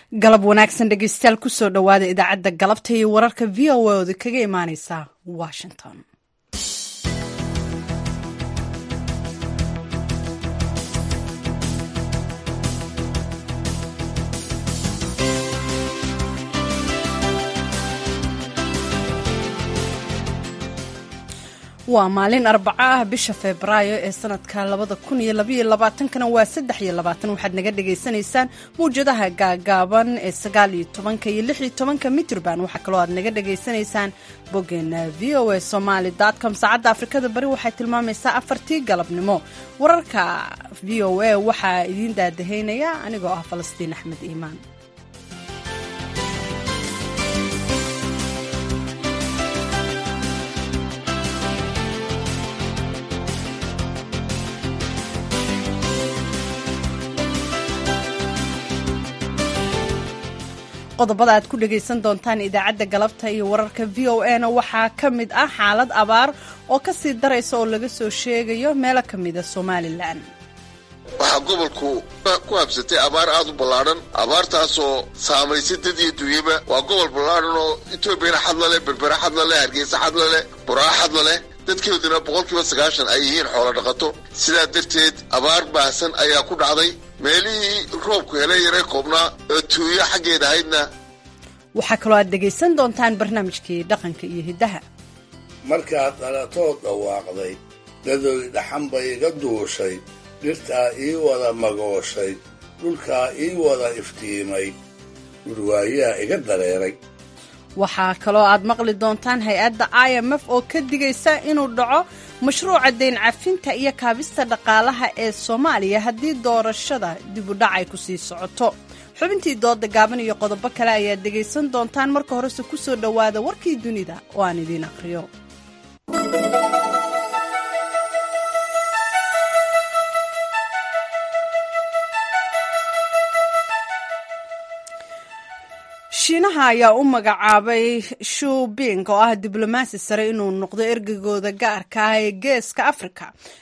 galab wanaagsan dhegeystayaal kusoo dhowaada idaacadda galabta iyo wararka v o a oda kaga imaaneysa washington waa maalin arbaco ah bisha febraayo ee sanadka labada kun iyo labaiyo labaatankana waa saddex iyo labaatan waxaad naga dhagaysanaysaan mawjadaha gaagaaban ee sagaal iyo tobanka iyo lix iyo tobanka mitrban waxaa kaloo aad naga dhagaysanaysaan boggeena v o a somaali com saacadda afrikada bari waxay tilmaamaysaa afartii galabnimo wararka v o a waxaa idiin daadahaynaya anigoo ah falastiin axmed iimaan qodobada aad ku dhegaysan doontaan idaacadda galabta iyo wararka v o a na waxaa ka mid ah xaalad abaar oo ka sii daraysa oo laga soo sheegayo meelo ka mida somalilan waxaa gobolku ku habsatay abaar aad u ballaadhan abaartaasoo saamaysay dad iyo dunyaba waa gobol ballaadhan oo etoobiyana xadla leh berbera xadla leh hargeysa xadla leh buraa xadla leh dadkeeduna boqolkiiba sagaashan ay yihiin xoolo dhaqato sidaa darteed abaar baahsan ayaa ku dhacday meelihii roobku helay yaray koobnaa oo tuuyo xaggeed ahaydna waxaa kaloo aad dhegaysan doontaan barnaamijkii dhaqanka iyo hiddaha markaad dhalatood dhawaaqday dadoy dhaxan bay iga duushay dhirtaa ii wada magooshay dhulkaa ii wada iftiimay dhurwaayaa iga dareeray waxaa kaloo aad maqli doontaan hay-adda i m f oo ka digaysa inuu dhaco mashruuca dayn cafinta iyo kaabista dhaqaalaha ee soomaaliya haddii doorashada dibudhac ay ku sii socoto xubintii dooda gaaban iyo qodobo kale ayaad dhegaysan doontaan marka horese ku soo dhowaada warkii dunida oo aan idiin aqriyo shiinaha ayaa u magacaabay shu bing oo ah diblomaasi sare inuu noqdo ergagooda gaarka ah ee geeska africa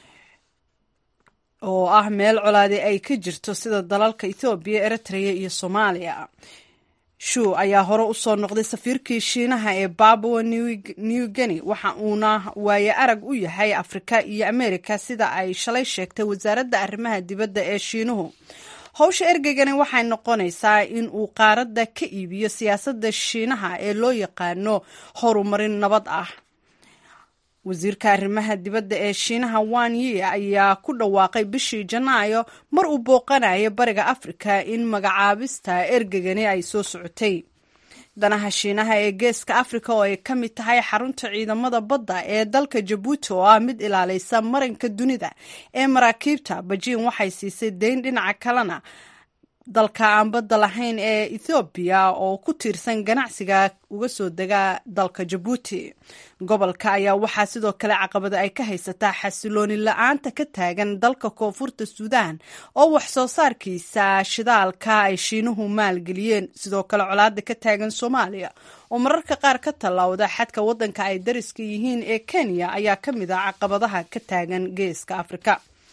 oo ah meel colaadi ay ka jirto sida dalalka ethoobiya eritrea iyo soomaaliya shu ayaa hore usoo noqday safiirkii shiinaha ee babua new guinea waxa uuna waaye arag u yahay afrika iyo america sida ay shalay sheegtay wasaaradda arrimaha dibadda ee shiinuhu howsha ergeygani waxay noqonaysaa in uu qaaradda ka iibiyo siyaasadda shiinaha ee loo yaqaano horumarin nabad ah wasiirka arrimaha dibadda ee shiinaha wan yi ayaa ku dhawaaqay bishii janaayo mar uu booqanayo bariga afrika in magacaabista ergeygani ay soo socotay danaha shiinaha ee geeska afrika oo ay ka mid tahay xarunta ciidamada badda ee dalka jabuuti oo ah mid ilaaleysa marinka dunida ee maraakiibta bajiin waxay siisay deyn dhinaca kalena dalka aan badda lahayn ee ethoobiya oo ku tiirsan ganacsiga uga soo dega dalka jabuuti gobolka ayaa waxaa sidoo kale caqabada ay ka haysataa xasilooni la-aanta ka taagan dalka koonfurta suudaan oo wax soo saarkiisa shidaalka ay shiinuhu maalgeliyeen sidoo kale colaada ka taagan soomaaliya oo mararka qaar ka tallawda xadka waddanka ay dariska yihiin ee kenya ayaa ka mid ah caqabadaha ka taagan geeska afrika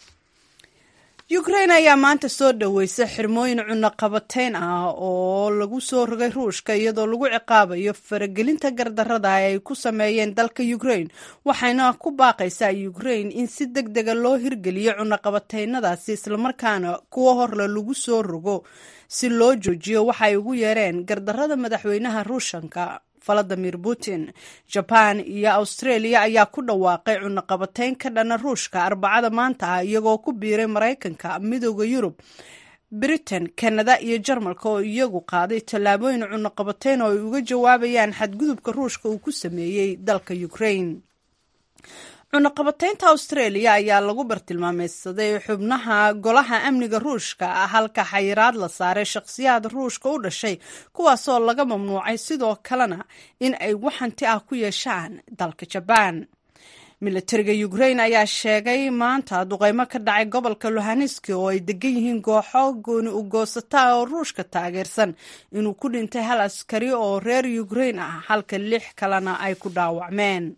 ukrain ayaa maanta soo dhaweysay xirmooyin cunaqabateyn ah oo lagu soo rogay ruushka iyadoo lagu ciqaabayo faragelinta gardarada ay ku sameeyeen dalka ukrain waxayna ku baaqaysaa ukrain in si deg dega loo hirgeliyo cunaqabateynadaasi islamarkaana kuwo horle lagu soo rogo si loo joojiyo waxay ugu yeereen gardarada madaxweynaha ruushanka valadimir putin jaban iyo australia ayaa ku dhawaaqay cunaqabateyn ka dhana ruushka arbacada maanta ah iyagoo ku biiray maraykanka midooda yurub britain kanada iyo jarmalka oo iyagu qaaday tallaabooyin cunaqabateyn oo ay uga jawaabayaan xadgudubka ruushka uu ku sameeyey dalka ukrain cunaqabateynta australia ayaa lagu bartilmaameysaday xubnaha golaha amniga ruushka halka xayiraad la saaray shakhsiyaad ruushka u dhashay kuwaasoo laga mamnuucay sidoo kalena in ay waxanti ah ku yeeshaan dalka jabaan militariga ukrain ayaa sheegay maanta duqeymo ka dhacay gobolka luhaniski oo ay degan yihiin kooxo gooni u goosata oo ruushka taageersan inuu ku dhintay hal askari oo reer ukrain ah halka lix kalena ay ku dhaawacmeen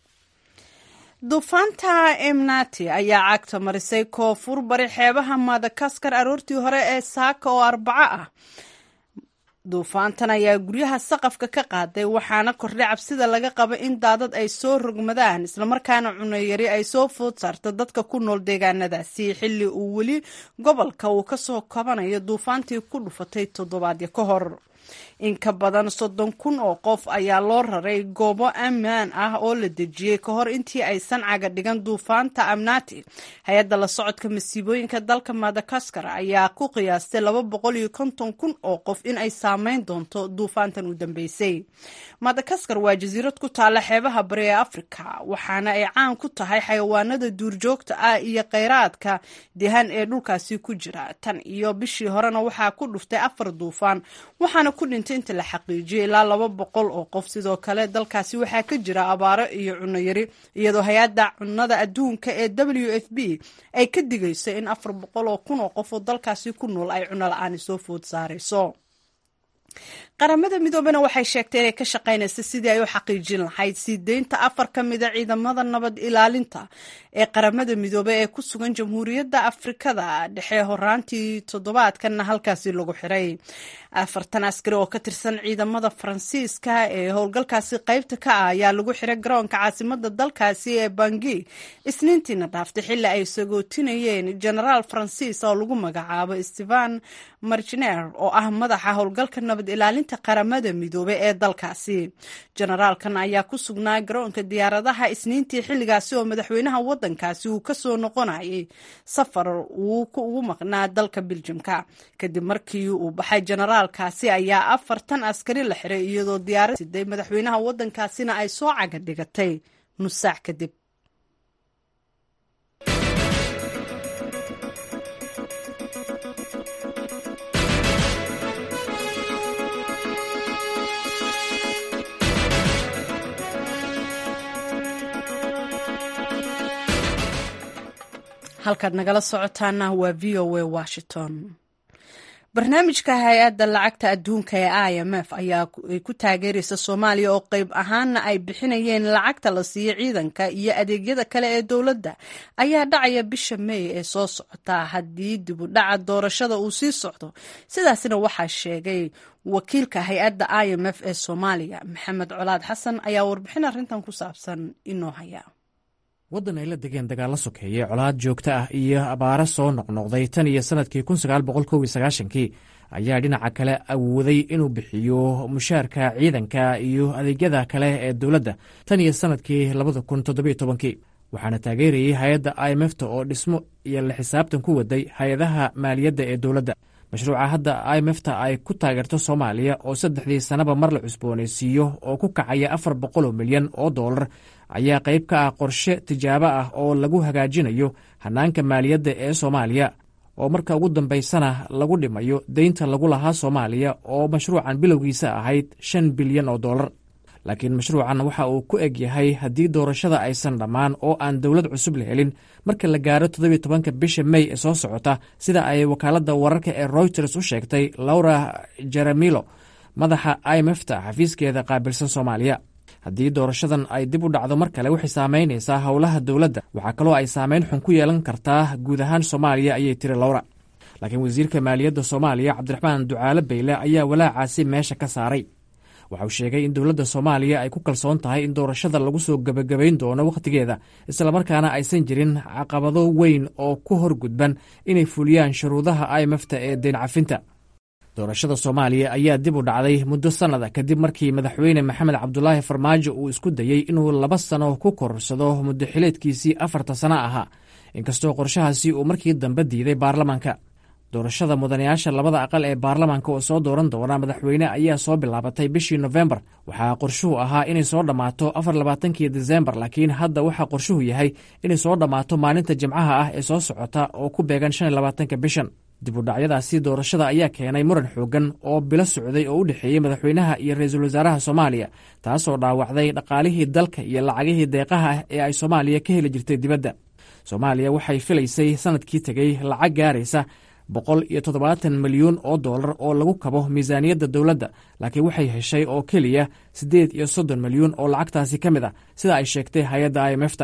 duufaanta emnati ayaa cagta marisay koonfur bari xeebaha madagaskar aroortii hore ee saaka oo arbaco ah duufaantan ayaa guryaha saqafka ka qaaday waxaana kordhay cabsida laga qabo in daadad ay soo rogmadaan islamarkaana cunayari ay soo food saarto dadka ku nool deegaanadaasi xilli uu weli gobolka uu kasoo kabanayo duufaantii ku dhufatay toddobaadyo ka hor in ka badan soddon kun oo qof ayaa loo raray goobo ammaan ah oo la dejiyey ka hor intii aysan caga dhigan duufaanta amnati hay-adda la socodka masiibooyinka dalka madagaskar ayaa ku qiyaastay laba boqol iyo konton kun oo qof in ay saameyn doonto duufaantan u dambeysay madagaskar waa jasiirad ku taalla xeebaha bari ee afrika waxaana ay caan ku tahay xayawaanada duurjoogta ah iyo kheyraadka dehan ee dhulkaasi ku jira tan iyo bishii horena waxaa ku dhuftay afar duufaan waxaana ku dhintay inta la xaqiijiyay ilaa laba boqol oo qof sidoo kale dalkaasi waxaa ka jira abaaro iyo cunno yari iyadoo hay-adda cunnada adduunka ee w f b ay ka digayso in afar boqol oo kun oo qof oo dalkaasi ku nool ay cunno la-aani soo food saarayso qaramada midoobena waxay sheegtay inay ka shaqaynaysa sidii ay u xaqiijin lahayd sii deynta afar ka mida ciidamada nabad ilaalinta ee qaramada midoobe ee ku sugan jamhuuriyadda afrikada dhexe horaantii toddobaadkanna halkaasi lagu xiray afartan askari oo ka tirsan ciidamada faransiiska ee howlgalkaasi qaybta ka ah ayaa lagu xiray garoonka caasimada dalkaasi ee bangi isniintiina dhaaftay xilli ay sagootinayeen genaraal faransiis oo lagu magacaabo stevan marginer oo ah madaxa howlgalka nabad ilaalinta qaramada midoobe ee dalkaasi generaalkan ayaa ku sugnaa garoonka diyaaradaha isniintii xilligaasi oo madaxweynaha wadankaasi uu kasoo noqonayay safar uu ugu maqnaa dalka biljamka kadib markii uu baxay generaalkaasi ayaa afartan askari la xiray iyadoo diyaarad siday madaxweynaha wadankaasina ay soo caga dhigatay nus saac kadib halkaad nagala socotaana waa v o a washington barnaamijka hay-adda lacagta adduunka ee i m f ayaa ku taageeraysa soomaaliya oo qeyb ahaana ay bixinayeen lacagta la siiyo ciidanka iyo adeegyada kale ee dowladda ayaa dhacaya bisha meey ee soo socota haddii dibu dhaca doorashada uu sii socdo sidaasna waxaa sheegay wakiilka hay-adda i m f ee soomaaliya maxamed colaad xasan ayaa warbixin arrintan ku saabsan inoo haya waddan ay la degeen dagaallo sokeeye colaad joogto ah iyo abaaro soo noqnoqday tan iyo sannadkii kii ayaa dhinaca kale awooday inuu bixiyo mushaarka ciidanka iyo adeegyada kale ee dowladda tan iyo sannadkii kii waxaana taageerayay hay-adda i m f ta oo dhismo iyo la xisaabtan ku waday hay-adaha maaliyadda ee dowladda mashruuca hadda i m f ta ay ku taageerto soomaaliya oo saddexdii sannaba mar la cusboonaysiiyo oo ku kacaya afar boqoloo milyan oo dollar ayaa qayb ka ah qorshe tijaabo ah oo lagu hagaajinayo hannaanka maaliyadda ee soomaaliya oo marka ugu dambaysana lagu dhimayo deynta lagu lahaa soomaaliya oo mashruucan bilowgiisa ahayd shan bilyan oo dollar laakiin mashruucan waxa uu ku eg yahay haddii doorashada aysan dhammaan oo aan dowlad cusub la helin marka la gaaro toddobiyo tobanka bisha mey ee soo socota sida ay wakaaladda wararka ee routers u sheegtay laura jeremilo madaxa i m f ta xafiiskeeda qaabilsan soomaaliya haddii doorashadan ay dib u dhacdo mar kale waxay saamaynaysaa howlaha dowladda waxaa kaloo ay saamayn xun ku yeelan kartaa guud ahaan soomaaliya ayay tiri lowra laakiin wasiirka maaliyadda soomaaliya cabdiraxmaan ducaale bayle ayaa walaacaasi meesha ka saaray waxa uu sheegay in dowladda soomaaliya ay ku kalsoon tahay in doorashada lagu soo gebagabayn doono wakhtigeeda islamarkaana aysan jirin caqabado weyn oo ku hor gudban inay fuliyaan shuruudaha i m f ta ee deyn cafinta doorashada soomaaliya ayaa dib u dhacday muddo sannada kadib markii madaxweyne maxamed cabdulaahi farmaajo uu isku dayey inuu laba sano ku korsado muddo xileedkiisii afarta sano ahaa inkastoo qorshahaasi uu markii dambe diiday baarlamaanka doorashada mudanayaasha labada aqal ee baarlamaanka oo soo dooran doona madaxweyne ayaa soo bilaabatay bishii nofembar waxaa qorshuhu ahaa inay soo dhammaato afar labaatankii desembar laakiin hadda waxaa qorshuhu yahay inay soo dhammaato maalinta jimcaha ah ee soo socota oo ku beegan shan iyo labaatanka bishan dib u dhacyadaasi doorashada ayaa keenay muran xoogan oo bilo socday oo u dhexeeyey madaxweynaha iyo ra-iisul wasaaraha soomaaliya taasoo dhaawacday dhaqaalihii dalka iyo lacagihii deeqaha ah ee ay soomaaliya ka heli jirtay dibadda soomaaliya waxay filaysay sanadkii tegey lacag gaaraysa boqol iyo toddobaatan milyuun oo dollar oo lagu kabo miisaaniyadda dowladda laakiin waxay heshay oo keliya siddeed iyo soddon milyuun oo lacagtaasi ka mid ah sida ay sheegtay hay-adda i m f ta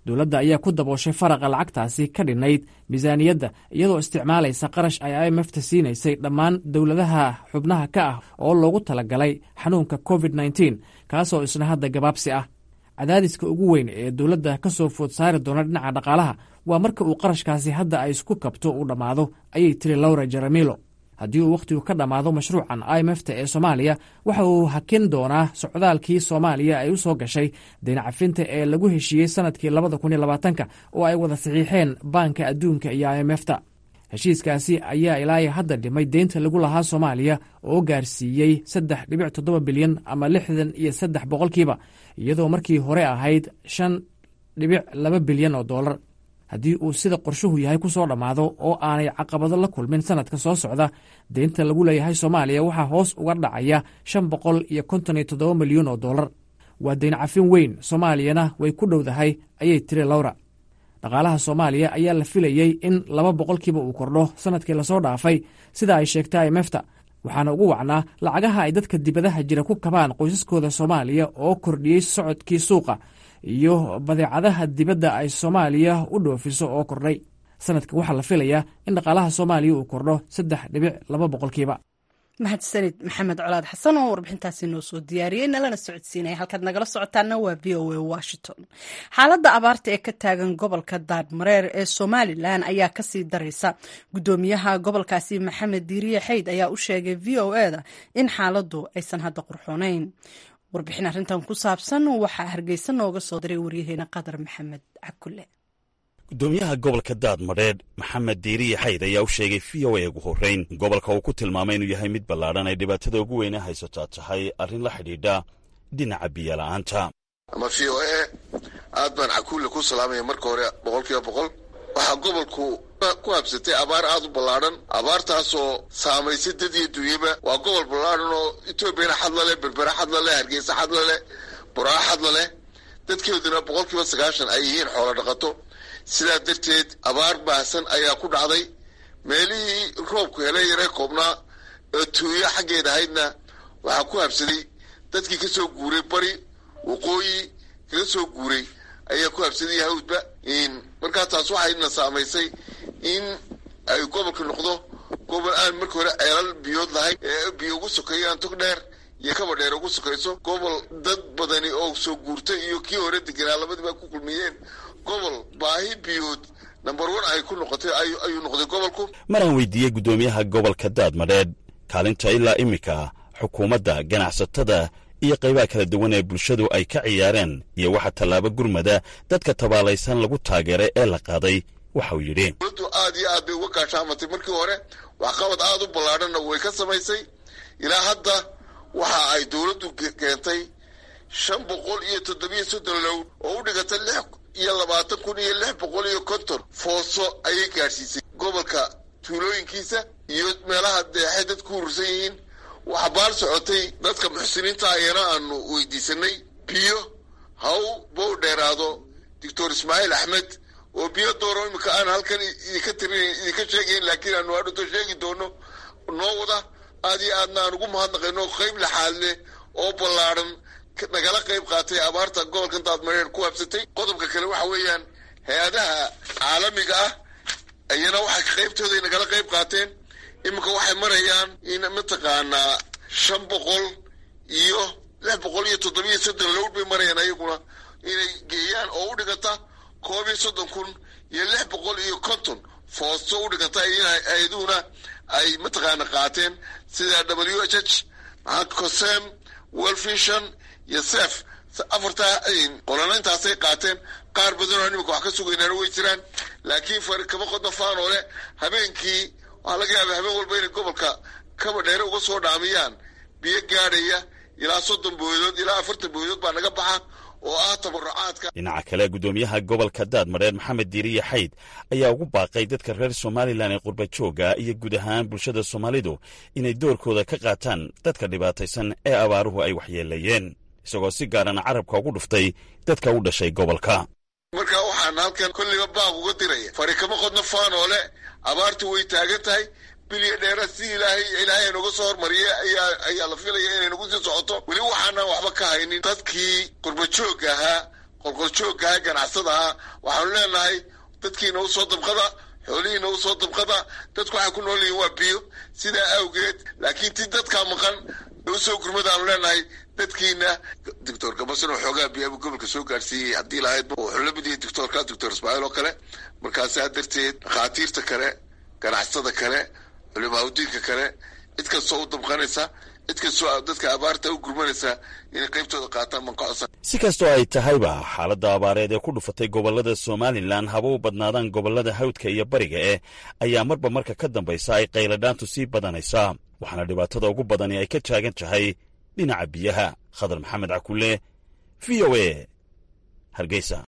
dowladda ayaa ku dabooshay faraqa lacagtaasi ka dhinnayd miisaaniyadda iyadoo isticmaalaysa qarash ay i m f ta siinaysay dhammaan dowladaha xubnaha ka ah oo loogu talagalay xanuunka covid nteen kaasoo isna hadda gabaabsi ah cadaadiska ugu weyn ee dowladda ka soo food saari doona dhinaca dhaqaalaha waa marka uu qarashkaasi hadda ay isku kabto uu dhammaado ayay tiri laura jeremilo haddii uu wakhtigu ka dhammaado mashruucan i m f ta ee soomaaliya waxa uu hakin doonaa socdaalkii soomaaliya ay u soo gashay daynacafinta ee lagu heshiiyey sanadkii labada kun iyo labaatanka oo ay wada saxiixeen baanka adduunka iyo i m f ta heshiiskaasi ayaa ilaa hadda dhimay deynta lagu lahaa soomaaliya oo gaarsiiyey saddex dhibic toddoba bilyan ama lixdan iyo saddex boqolkiiba iyadoo markii hore ahayd shan dhibic laba bilyan oo dollar haddii uu sida qorshuhu yahay ku soo dhammaado oo aanay caqabado la kulmin sanadka soo socda deynta lagu leeyahay soomaaliya waxaa hoos uga dhacaya shan boqol iyo konton iyo toddoba milyan oo dollar waa deyn cafin weyn soomaaliyana way ku dhowdahay ayay tiri lawra dhaqaalaha soomaaliya ayaa la filayey in laba boqolkiiba uu kordho sanadkii lasoo dhaafay sida ay sheegtay i m f ta waxaana ugu wacnaa lacagaha ay dadka dibadaha jira ku kabaan qoysaskooda soomaaliya oo kordhiyey socodkii suuqa iyo badeecadaha dibadda ay soomaaliya u dhoofiso oo kordhay sanadka waxaa la filayaa in dhaqaalaha soomaaliya uu kordho saddex dhibic laba boqolkiiba mahadsanid maxamed colaad xasan oo warbixintaasi noo soo diyaariyey nalana socodsiinaya halkaad nagala socotaana waa v o a washington xaaladda abaarta ee ka taagan gobolka daadmareer ee somalilan ayaa kasii daraysa gudoomiyaha gobolkaasi maxamed diiriye xeyd ayaa u sheegay v o e da in xaaladdu aysan hadda qurxoonayn warbixin arrintan ku saabsan waxaa hargeysa nooga soo diray waryaheena qadar maxamed cakule gudoomiyaha gobolka daadmadheedh maxamed diiriye xayd ayaa u sheegay v o a ugu horrayn gobolka uu ku tilmaamay inuu yahay mid ballaadhan ay dhibaatada ugu weyne haysataa tahay arrin la xidhiidha dhinaca biyola'aanta ama v o a aad baan cakuule ku salaamaya marka hore boqol kiiba boqol waxaa gobolku ku habsatay abaar aad u ballaadhan abaartaasoo saamaysay dad iyo dunyaba waa gobol ballaadhan oo etoobiyana xadla leh berbera xadla leh hargeysa xadla leh buraa xadla leh dadkeeduna boqol kiiba sagaashan ay yihiin xoolo dhaqato sidaa darteed abaar baahsan ayaa ku dhacday meelihii roobku helay yaree koobnaa oo tuuyo xaggeeda ahaydna waxaa ku habsaday dadkii ka soo guuray bari waqooyi kaga soo guuray ayaa ku habsaday hawdba markaa taas waxayna saamaysay in ay gobolka noqdo gobol aan marka hore ceelal biyood lahayn ee biyo ugu sokeeyaan tog dheer iyo kaba dheer ugu sokayso gobol dad badani oo soo guurtay iyo kii hore deganaa labadiiba ku kulmiyeen gobol baahi biyood number one ay ku noqotay ayuu noqday gobolku maraan weydiiyey guddoomiyaha gobolka daadmadheedh kaalinta ilaa iminka xukuumadda ganacsatada iyo qaybaha kala duwan ee bulshadu ay ka ciyaareen iyo waxa tallaabo gurmada dadka tabaalaysan lagu taageeray ee la qaaday waxauu yidhi dowladdu aad iyo aad bay uga gaashaamatay markii hore waxqabad aad u ballaadhanna way ka samaysay ilaa hadda waxa ay dowladdu keentay shan boqol iyo toddobiyo soddon low oo u dhigata lix iyo labaatan kun iyo lix boqol iyo konton fooso ayay gaadhsiisay gobolka tuulooyinkiisa iyo meelaha deexay dadku urursan yihiin waxa baal socotay dadka muxsiniinta ayana aanu weydiisanay biyo haw bow dheeraado doctor ismaaciil axmed oo biyo dooro iminka aan halkan idinka tirinayn idinka sheegayn laakiin aanu hadhoto sheegi doono noo wada aad iyo aadna aan ugu mahadnaqayno qayb laxaad leh oo ballaadhan nagala qayb qaatay abaarta gobolkan daadmareer ku habsatay qodobka kale waxa weeyaan hay-adaha caalamiga ah ayana waxay qaybtooday nagala qayb qaateen iminka waxay marayaan in mataqaanaa shan boqol iyo lix boqol iyo toddobiyo soddon lowd bay marayaan ayaguna inay geeyaan oo u dhiganta koob iyo soddon kun iyo lix boqol iyo konton foosto u dhiganta hay-aduhuna ay mataqaana qaateen sida w h h cosem welfishon iyo sef afartaa qolanayntaasay qaateen qaar badanoo nimanka wax ka sugaynaana way jiraan laakiin fari kama qodno faanoo le habeenkii waxaa laga yaaba habeen walba inay gobolka kaba dheere uga soo dhaamiyaan biyo gaadhaya ilaa soddon booyadood ilaa afartan booyadood baa naga baxa oo ah tabarucaadka dhinaca kale guddoomiyaha gobolka daadmareer maxamed diiriye xayd ayaa ugu baaqay dadka reer somalilan ee qurba joogga iyo guud ahaan bulshada soomaalidu inay doorkooda ka qaataan dadka dhibaataysan ee abaaruhu ay waxyeelayeen isagoo si gaarana carabka ugu dhuftay dadka u dhashay gobolka markaa waxaan halkan kolliba baaq uga diraya fari kama qodno faanoole abaartu way taagan tahay bilya dheera si ilaahay ilaahay nooga soo hormariyay ayaa ayaa la filaya inay nagu sii socoto weli waxaanaan waxba ka haynin dadkii qurba joogga ahaa qolqoljooggaha ganacsadaha waxaanu leenahay dadkiina usoo dabqada xoolihiina usoo dabqada dadku waxay ku nool yihiin waa biyo sidaa awgeed laakiin ti dadkaa maqan usoo gurmadaanu leenahay dadkiina doctor gabasan oo xoogaa biyabu gobolka soo gaadhsiiyey haddii lahayd wuxuu la mid yahay doctorka doctor ismaaciil oo kale markaasaa darteed dhakhaatiirta kale ganacsatada kale culimaaudiinka kale cid kastoo u dabqanaysa cid kastoo dadka abaarta u gurmanaysa inay qaybtooda qaataan manqocsan si kastoo ay tahayba xaaladda abaareed ee ku dhufatay gobollada somalilan haba u badnaadaan gobollada hawdka iyo bariga eh ayaa marba marka ka dambaysa ay qayladhaantu sii badanaysaa waxaana dhibaatada ugu badani ay ka taagan tahay dhinaca biyaha khadar maxamed cakulle v o a hargeysa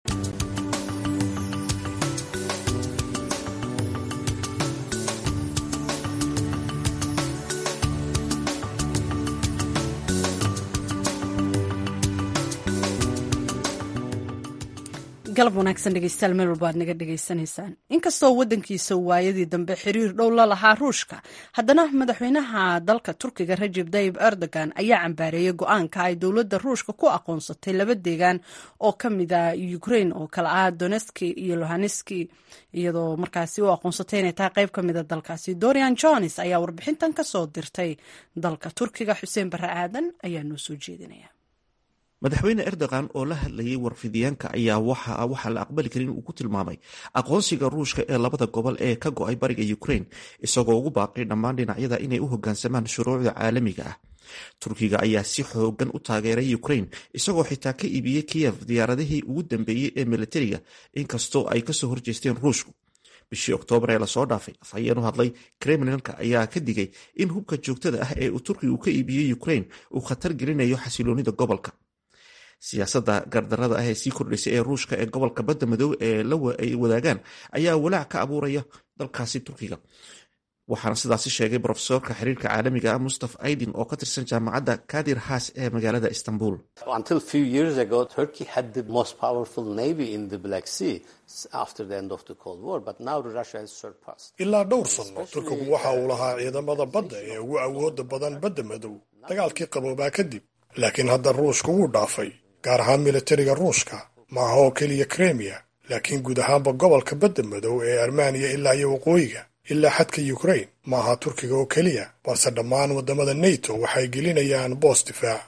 galab wanaagsan dhegeystayaal meel walba aad naga dhegaysanaysaan inkastoo waddankiisa waayadii dambe xiriir dhow la lahaa ruushka haddana madaxweynaha dalka turkiga rajeb tayib erdogan ayaa cambaareeyey go-aanka ay dowladda ruushka ku aqoonsatay laba deegaan oo ka mida ukrain oo kale ah doneski iyo lohaneski iyadoo markaasi u aqoonsatay inay tahay qayb ka mida dalkaasi dorian jones ayaa warbixintan kasoo dirtay dalka turkiga xuseen barre aadan ayaa noo soo jeedinaya madaxweyne erdogan oo la hadlayay warfidiyaanka ayaa waxa waxaa la aqbali karin uu ku tilmaamay aqoonsiga ruushka ee labada gobol ee ka go-ay bariga ukrain isagoo ugu baaqay dhammaan dhinacyada inay u hogaansamaan shuruucda caalamiga ah turkiga ayaa si xoogan u taageeray ukrain isagoo xitaa ka iibiyey kiyev diyaaradihii ugu dambeeyey ee militariga inkastoo ay kasoo horjeesteen ruushku bishii oktoobar ee lasoo dhaafay afhayeen u hadlay kremlinka ayaa ka digay in hubka joogtada ah ee uu turkigu ka iibiyey ukrain uu khatar gelinayo xasiloonida gobolka siyaasadda gardarada ah ee sii kordhaysay ee ruushka ee gobolka badda madow ee ay wadaagaan ayaa walaac ka abuuraya dalkaasi turkiga waxaana sidaasi sheegay brofesorka xiriirka caalamiga ah mustaf aydin oo ka tirsan jaamacadda kadir haas ee magaalada istanbul ilaa dhowr sanno turkigu waxa uu lahaa ciidamada badda ee ugu awooda badan badda madow dagaalkii qaboobaa kadib laakiin hadda ruushka wuu dhaafay gaar ahaan militariga ruushka ma aha oo keliya kremiya laakiin guud ahaanba gobolka badda madow ee armaniya ilaa iyo waqooyiga ilaa xadka ukrain ma aha turkiga oo keliya balse dhammaan waddamada nato waxay gelinayaan boos difaac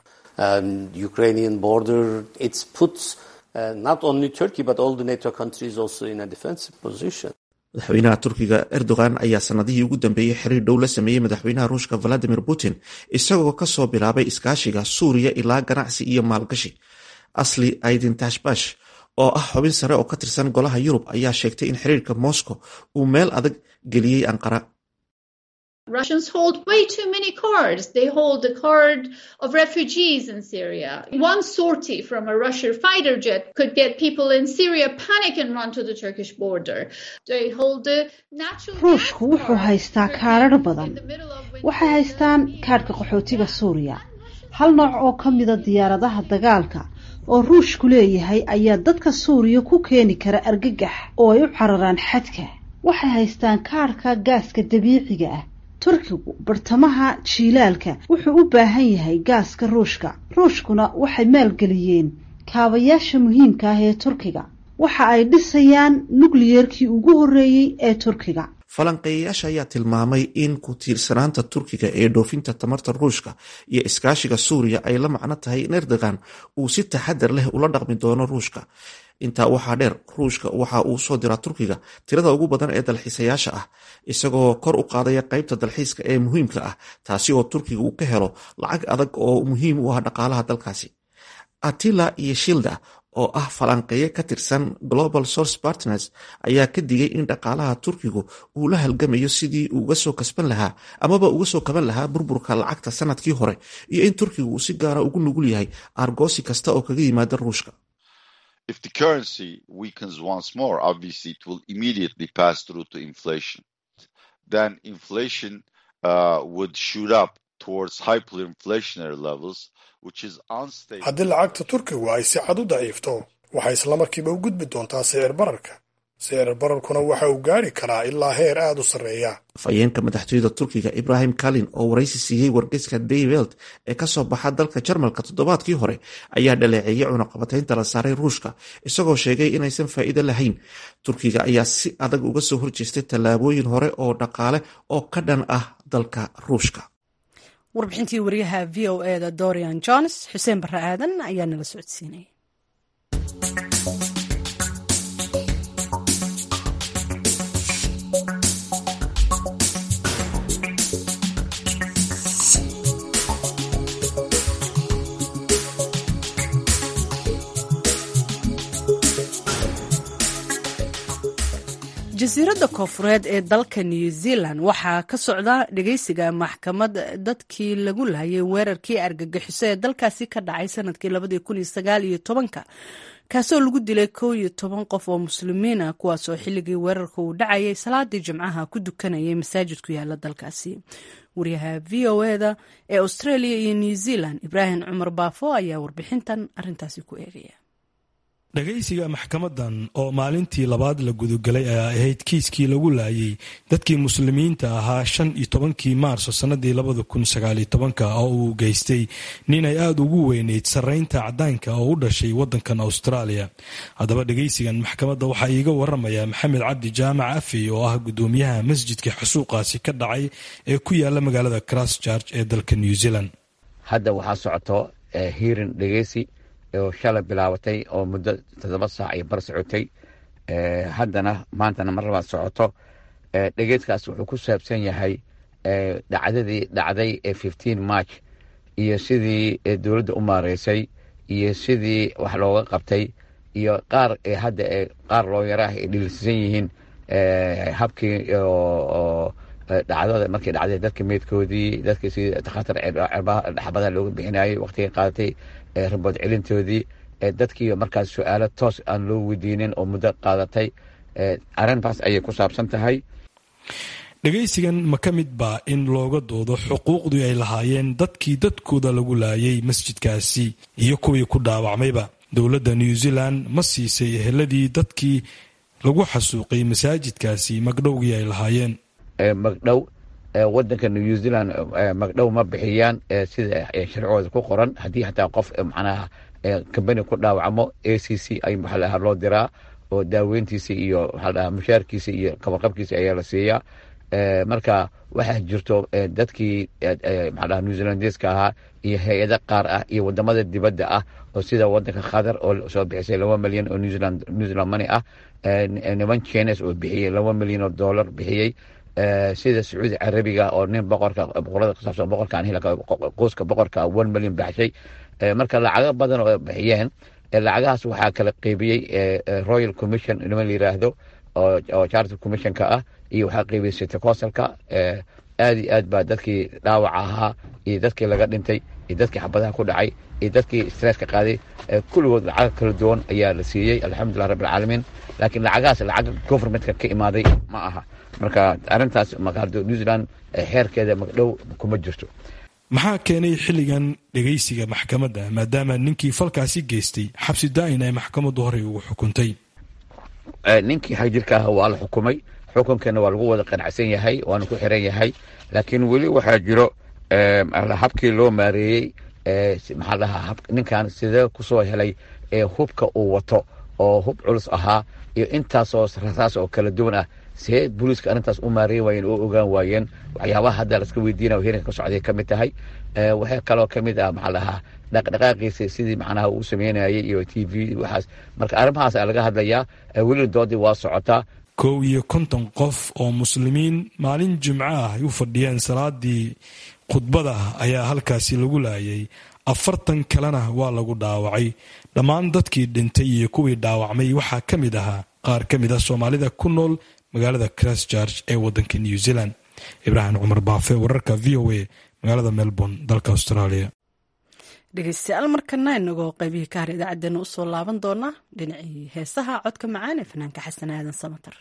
madaxweynaha turkiga erdogan ayaa sanadihii ugu dambeeyey xiriir dhow la sameeyey madaxweynaha ruushka valadimir putin isagoo kasoo bilaabay iskaashiga suuriya ilaa ganacsi iyo maalgashi asli aydin tashbash oo ah xubin sare oo ka tirsan golaha yurub ayaa sheegtay in xiriirka moscow uu meel adag geliyey anqara Russians hold way too many cards. They hold the card of refugees in Syria. One sortie from a Russian fighter jet could get people in Syria panic and run to the Turkish border. They hold the natural ruushku wuxuu haystaa kaadhadh badan waxay haystaan kaadhka qaxootiga suuriya hal nooc oo ka mida diyaaradaha dagaalka oo ruushku leeyahay ayaa dadka suuriya ku keeni kara argagax oo ay u cararaan xadka waxay haystaan kaadhka gaaska dabiiciga ah turkigu bartamaha jiilaalka wuxuu u baahan yahay gaaska ruushka ruushkuna waxay maalgeliyeen kaabayaasha muhiimka ah ee turkiga waxa ay dhisayaan nukliyeerkii ugu horreeyey ee turkiga falanqeeyayaasha ayaa tilmaamay in ku tiirsanaanta turkiga ee dhoofinta tamarta ruushka iyo iskaashiga suuriya ay la macno tahay in erdogan uu si taxadar leh ula dhaqmi doono ruushka intaa waxaa dheer ruushka waxa uu soo diraa turkiga tirada ugu badan ee dalxiisayaasha ah isagoo kor u qaadaya qaybta dalxiiska ee muhiimka ah taasi oo turkiga uu ka helo lacag adag oo muhiim u ah dhaqaalaha dalkaasi atila iyo shilda oo ah falanqeeye ka tirsan global source partners ayaa ka digay in dhaqaalaha turkigu uu la halgamayo sidii uga soo kasban lahaa amaba uga soo kaban lahaa burburka lacagta sanadkii hore iyo in turkigu uu si gaara ugu nugul yahay aargoosi kasta oo kaga yimaada ruushka If the currency weakens once more, obviously it will immediately pass through to inflation. Then inflation uh, would shoot up towards hyperinflationary levels, which is unstable. haddii lacagta turkigu ay si cad u daciifto waxay islamarkiiba u gudbi doontaa sicir bararka sicir bararkuna waxa uu gaadhi karaa ilaa heer aad u sarreeya afhayeenka madaxtooyada turkiga ibrahim kalin oo waraysi siiyey wargeyska daywelt ee kasoo baxa dalka jarmalka toddobaadkii hore ayaa dhaleeceeyey cunaqabataynta la saaray ruushka isagoo sheegay inaysan faa'iido lahayn turkiga ayaa si adag uga soo horjeestay tallaabooyin hore oo dhaqaale oo ka dhan ah dalka ruushka warbixintii wariyaha v o eda dorian jones xuseen barre aadan ayaa nala socodsiinay jasiiradda koofureed ee dalka new zealand waxaa ka socda dhegeysiga maxkamad dadkii lagu laayay weerarkii argagixiso ee dalkaasi ka dhacay sanadkii labadii kun iyo sagaal iyo tobanka kaasoo lagu dilay kow iyo toban qof oo muslimiina kuwaasoo xilligii weerarka uu dhacayay salaadii jimcaha ku dukanayay masaajid ku yaala dalkaasi wariyaha v o eda ee australia iyo new zealand ibraahim cumar baafo ayaa warbixintan arintaasi ku eegaya dhagaysiga maxkamadan oo maalintii labaad la gudagelay ayaa ahayd kiiskii lagu laayay dadkii muslimiinta ahaa shan iyo tobankii maarso sannadii labada kun sagaaliyo tobanka oo uu geystay nin ay aada ugu weyneyd sarreynta cadaanka oo u dhashay waddankan austraaliya haddaba dhagaysigan maxkamadda waxaa iiga waramaya maxamed cabdi jaamac afey oo ah guddoomiyaha masjidka xusuuqaasi ka dhacay ee ku yaala magaalada christchurch ee dalka new zealand hadda waxaa socoto hiirin dhegeysi oo shalay bilaabatay oo muddo toddoba saac iyo bar socotay haddana maantana mar labaad socoto dhegeyskaas wuxuu ku saabsan yahay dhacdadii dhacday ee fifteen march iyo sidii dowladda u maareysay iyo sidii wax looga qabtay iyo qaar hadda qaar looyaraah ay dhilisan yihiin habkii dhacdada markii dhacday dadka meydkoodii dadkii si takhatar dhaxbadaha looga bixinayay waqtigay qaadatay rabood celintoodii dadkii markaas su-aalo toos aan loo weydiinin oo muddo qaadatay arrintaas ayay ku saabsan tahay dhegaysigan ma ka mid baa in looga doodo xuquuqdii ay lahaayeen dadkii dadkooda lagu laayay masjidkaasi iyo kuwii ku dhaawacmayba dowladda new zealand ma siisay eheladii dadkii lagu xasuuqay masaajidkaasi magdhowgii ay lahaayeen magdhow wadanka new zealand magdhow ma bixiyaan sida sharcigooda ku qoran haddii xataa qof macnaha kambani ku dhaawacmo a c c ay maxaa lahaa loo diraa oo daaweyntiisa iyo maxaa lahaa mushaarkiisa iyo kabarqabkiisa ayaa la siiyaa marka waxaa jirto dadkii maxaa lahaa new zealandeska ahaa iyo hay-ado qaar ah iyo wadamada dibadda ah oo sida wadanka qatar oo soo bixisay laba milyan oo new zealand new zealand money ah niman chines oo bixiyey laba milyan oo dollar bixiyey sida sacuudi carabiga oo nin boqorka boqorada kusaabsan boqorkan hilka qoyska boqorka one million baxshay marka lacago badan oo bixiyeen lacagahaas waxaa kala qeybiyey royal commission niman la yiraahdo oo charter commissionka ah iyo waxaa qeybiyey city councilka aad iyo aad baa dadkii dhaawaca ahaa iyo dadkii laga dhintay iyo dadkii xabadaha ku dhacay iyo dadkii stresska qaaday kulligood lacag kala duwan ayaa la siiyey alxamdulilah rabbilcaalamiin laakiin lacagahaas lacag governmentka ka imaaday ma aha marka arintaas maqaardo new zealand xeerkeeda magdhow kuma jirto maxaa keenay xilligan dhegaysiga maxkamadda maadaama ninkii falkaasi geystay xabsi daa'in ay maxkamaddu horey ugu xukuntay ninkii xagjirka ah waa la xukumay xukunkeena waa lagu wada qanacsan yahay waana ku xiran yahay laakiin weli waxaa jiro habkii loo maareeyey maxaa lahaa ninkan sidee kusoo helay hubka uu wato oo hub culus ahaa iyo intaasoo rasaas oo kala duwan ah see booliiska arrintaas u maareyn waayeen oo ogaan waayeen waxyaabaha hadda laska weydiina hirinka ka socday ka mid tahay waxaa kaloo ka mid ah maxaa lahaa dhaqdhaqaaqiisa sidii macnaha uu sameynayay iyo t v waxaas marka arrimahaas aa laga hadlayaa welina doodii waa socotaa kow iyo konton qof oo muslimiin maalin jimco ah ay u fadhiyeen salaadii khudbada ayaa halkaasi lagu laayay afartan kalena waa lagu dhaawacay dhammaan dadkii dhintay iyo kuwii dhaawacmay waxaa ka mid ahaa qaar ka mid ah soomaalida ku nool magaalada christchurch ee wadanka new zealand ibraahim cumar baafe wararka v o a magaalada melbourne dalka australia dhegeystayaal markana inagoo qaybihii ka har idaacadeena usoo laaban doonaa dhinacii heesaha codka macaan ee fanaanka xasan aadan samatar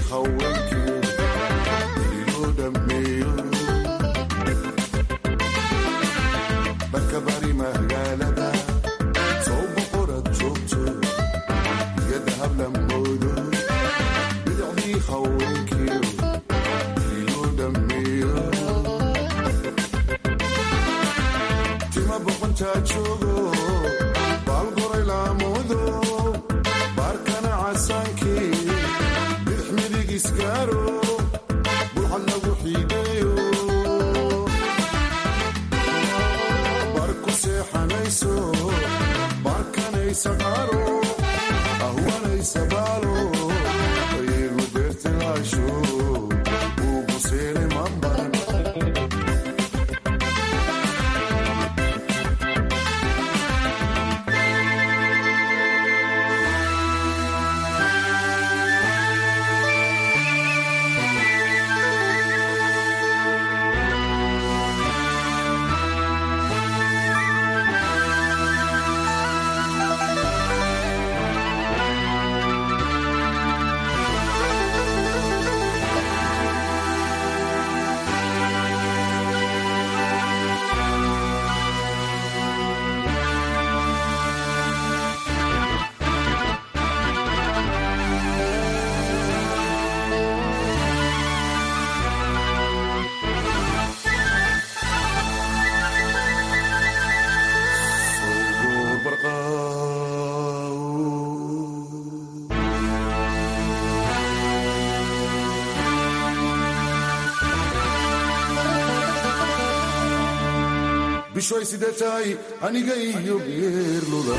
bishoy sidee tahay aniga iyo geerluda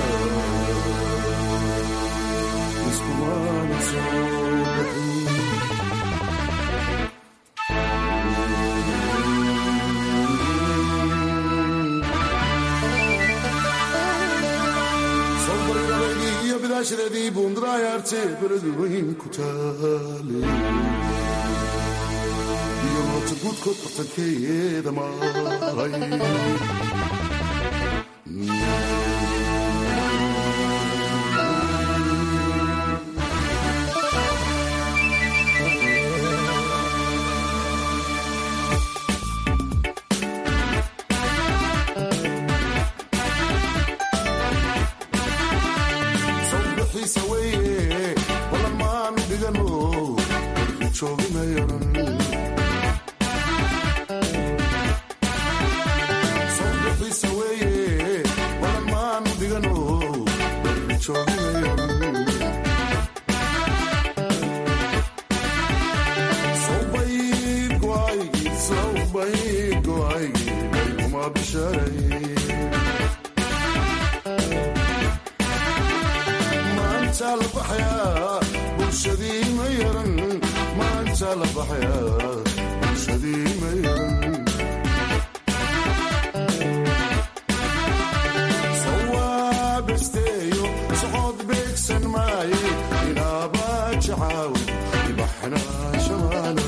iskumaana soo baxin sawbariradeedii iyo bidaashadeedii buundaraayaarte beradu weyn ku taale iyo moota guudkood bartankeeda maray sawbixiisa weeye balan maanu dhigano joogimayanan sawbixiisa weeye balan maanu dhigano joogimayanan sawbayr go'aygii sawbayr go'aygii baykuma bisharay maanta la baxayaa bulshadii ma yaran maanta la baxayaa bulshadii ma yaran sawaabesteeyo socod beegsan maaye inaaba jacaaw ibaxna shamaana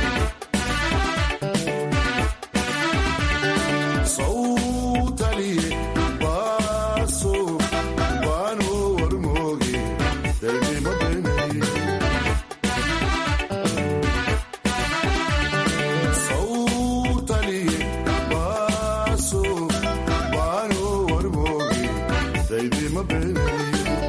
sawtaliye baaso baano warmooge daynima beenay sawtaliye baaso baano warmooge daynima beenay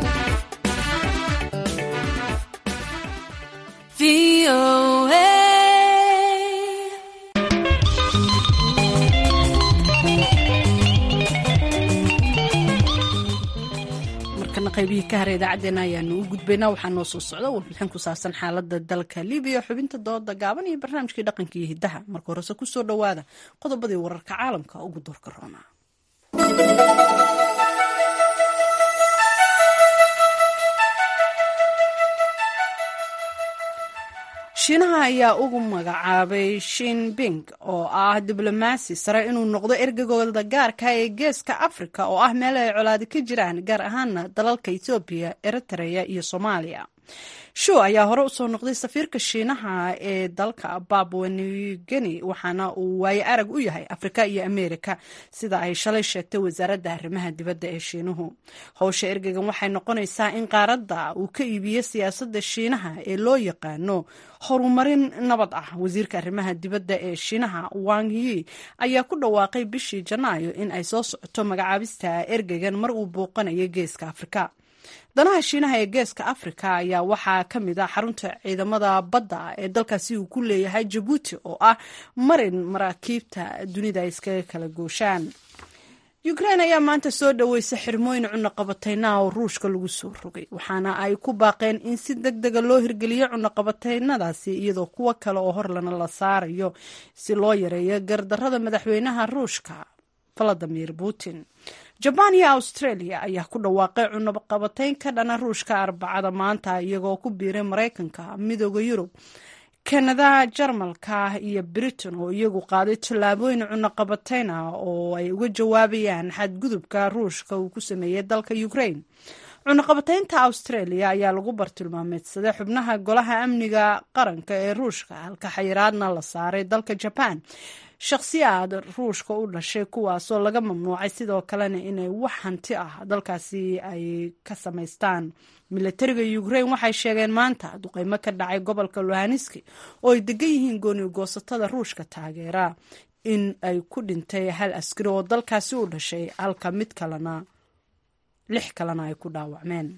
markana qaybihii ka hara idaacaddeenna ayaanu u gudbaynaa waxaa noo soo socda warbixin ku saabsan xaalada dalka libiya xubinta dooda gaaban iyo barnaamijkii dhaqanka iyo hidaha marka horese kusoo dhowaada qodobadii wararka caalamka ugu doorka roona shiinaha ayaa ugu magacaabay shinbing oo ah diblomaasi sare inuu noqdo ergagooda gaarka ee geeska afrika oo ah meel ay colaadi ka jiraan gaar ahaana dalalka etoobiya eritrea iyo soomaaliya shu ayaa hore usoo noqday safiirka shiinaha ee dalka babwa new guinea waxaana uu waaye arag u yahay afrika iyo ameerika sida ay shalay sheegtay wasaaradda arrimaha dibadda ee shiinuhu howsha ergegan waxay noqonaysaa in qaaradda uu ka iibiyo siyaasadda shiinaha ee loo yaqaano horumarin nabad ah wasiirka arrimaha dibadda ee shiinaha wang yi ayaa ku dhawaaqay bishii janaayo in ay soo socoto magacaabista ergegan mar uu booqanayo geeska afrika danaha shiinaha ee geeska afrika ayaa waxaa ka mid ah xarunta ciidamada badda ee dalkaasi uu ku leeyahay jabuuti oo ah marin maraakiibta dunida ay iskaga kala gooshaan ukrain ayaa maanta soo dhaweysay xirmooyin cunaqabateynaha oo ruushka lagu soo rogay waxaana ay ku baaqeen in si deg dega loo hirgeliyo cunaqabateynadaasi iyadoo kuwo kale oo horlana la saarayo si loo yareeyo gardarada madaxweynaha ruushka valadimir putin jabaan iyo australia ayaa ku dhawaaqay cunaqabateyn ka dhana ruushka arbacada maanta iyagoo ku biiray maraykanka midooda yurub kanada jarmalka iyo britain oo iyagu qaaday tallaabooyin cunaqabateyn ah oo ay uga jawaabayaan xadgudubka ruushka uu ku sameeyey dalka ukraine cunaqabateynta australia ayaa lagu bartilmaameedsaday xubnaha golaha amniga qaranka ee ruushka halka xayiraadna la saaray dalka jaban shakhsiyaad ruushka u dhashay kuwaasoo laga mamnuucay sidoo kalena inay wax hanti ah dalkaasi ay ka samaystaan milatariga ukraine waxay sheegeen maanta duqeymo ka dhacay gobolka luhaniski oo ay degan yihiin gooni goosatada ruushka taageera in ay ku dhintay hal askari oo dalkaasi u dhashay halka mid kalena lix kalena ay ku dhaawacmeen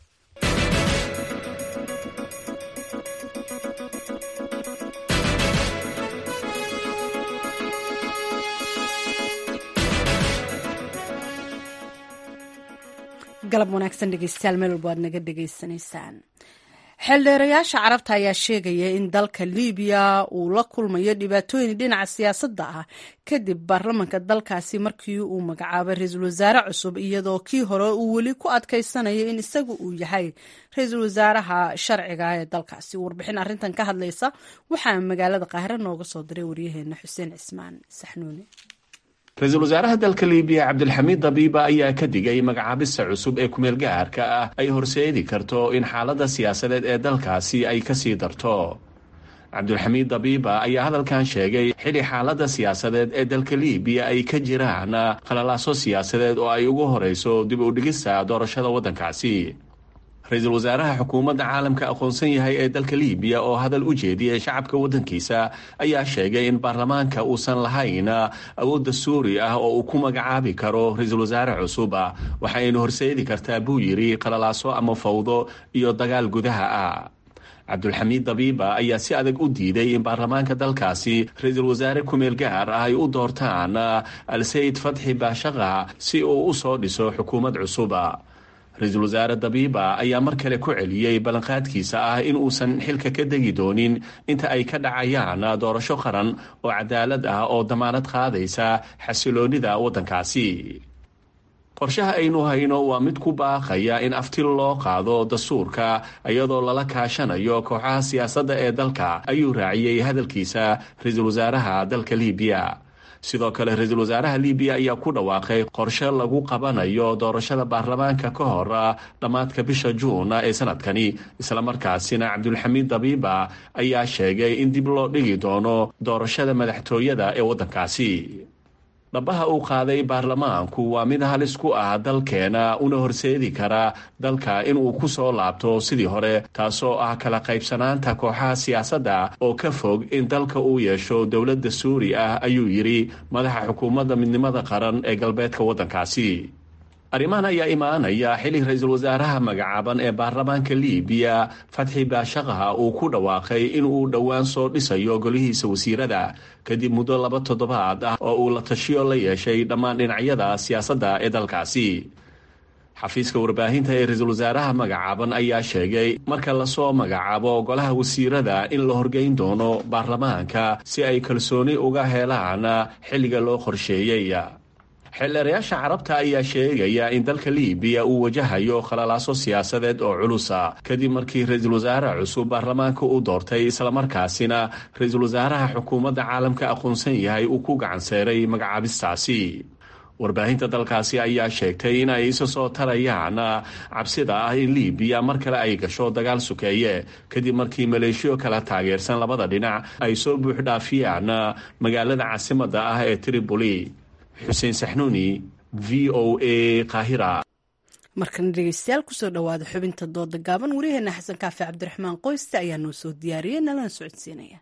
galab wanaagsan dhegeystayaal meel walba aad naga dhegeysanaysaan xeeldheerayaasha carabta ayaa sheegaya in dalka libiya uu la kulmayo dhibaatooyin dhinaca siyaasadda ah kadib baarlamanka dalkaasi markii uu magacaabay ra-iisul wasaare cusub iyadoo kii hore uu weli ku adkaysanayo in isagu uu yahay ra-iisul wasaaraha sharciga ee dalkaasi warbixin arrintan ka hadlaysa waxaa magaalada qaahire nooga soo diray waryaheena xuseen cismaan saxnuuni ra-iisul wasaaraha dalka libiya cabdilxamiid dabiiba ayaa ka digay magacaabista cusub ee kumeel gaarka ah ay horseedi karto in xaaladda siyaasadeed ee dalkaasi ay kasii darto cabdulxamiid dabiiba ayaa hadalkan sheegay xili xaaladda siyaasadeed ee dalka libiya ay ka jiraan khalalaaso siyaasadeed oo ay ugu horeyso dib u dhigista doorashada waddankaasi ra-iisul wasaaraha xukuumadda caalamka aqoonsan yahay ee dalka libiya oo hadal u jeediyay shacabka waddankiisa ayaa sheegay in baarlamaanka uusan lahayn awood dastuuri ah oo uu ku magacaabi karo ra-iisul wasaare cusub waxaynu horseedi kartaa buu yidhi qalalaaso ama fawdo iyo dagaal gudaha ah cabdulxamiid dabiiba ayaa si adag u diiday in baarlamaanka dalkaasi ra-iisul wasaare kumeel gaar ah ay u doortaan al-sayid fatxi baashaqa si uu u soo dhiso xukuumad cusuba ra-iisul wasaare dabiiba ayaa mar kale ku celiyey ballanqaadkiisa ah in uusan xilka ka degi doonin inta ay ka dhacayaan doorasho qaran oo cadaalad ah oo damaanad qaadaysa xasiloonida waddankaasi qorshaha aynu hayno waa mid ku baaqaya in aftil loo qaado dastuurka iyadoo lala kaashanayo kooxaha siyaasadda ee dalka ayuu raaciyey hadalkiisa ra-iisul wasaaraha dalka libiya sidoo kale ra-iisul wasaaraha libiya ayaa ku dhawaaqay qorshe lagu qabanayo doorashada baarlamaanka ka hor dhammaadka bisha juun ee sanadkani islamarkaasina cabdulxamiid dabiiba ayaa sheegay in dib loo dhigi doono doorashada madaxtooyada ee waddankaasi dhabaha uu qaaday baarlamaanku waa mid halis ku ah dalkeena una horseedi kara dalka inuu ku soo laabto sidii hore taasoo ah kala qaybsanaanta kooxaha siyaasadda oo ka fog in dalka uu yeesho dowlad dastuuri ah ayuu yidhi madaxa xukuumadda midnimada qaran ee galbeedka waddankaasi arrimahan ayaa imaanaya xili ra-iisul wasaaraha magacaaban ee baarlamaanka libiya fatxi baashaqaha uu ku dhawaaqay inuu dhowaan soo dhisayo golihiisa wasiirada kadib muddo laba toddobaad ah oo uu la tashiyo la yeeshay dhammaan dhinacyada siyaasadda ee dalkaasi xafiiska warbaahinta ee ra-iisul wasaaraha magacaaban ayaa sheegay marka lasoo magacaabo golaha wasiirada in la horgeyn doono baarlamaanka si ay kalsooni uga helaan xilliga loo qorsheeyey xeeldeerayaasha carabta ayaa sheegaya in dalka libiya uu wajahayo khalalaaso siyaasadeed oo culusa kadib markii ra-iisul wasaare cusub baarlamaanka uu doortay islamarkaasina ra-iisul wasaaraha xukuumadda caalamka aqoonsan yahay uu ku gacanseeray magacaabistaasi warbaahinta dalkaasi ayaa sheegtay in ay isa soo tarayaan cabsida ah in libiya mar kale ay gasho dagaal sukeeye kadib markii maleeshiyo kala taageersan labada dhinac ay soo buuxdhaafiyaan magaalada caasimada ah ee tripoli xuseen saxnuuni v o a qaahira markana dhegeystayaal kusoo dhawaada xubinta dooda gaaban wariyaheena xasan kaafi cabdiraxmaan qoyste ayaa noo soo diyaariyey nalana socodsiinaya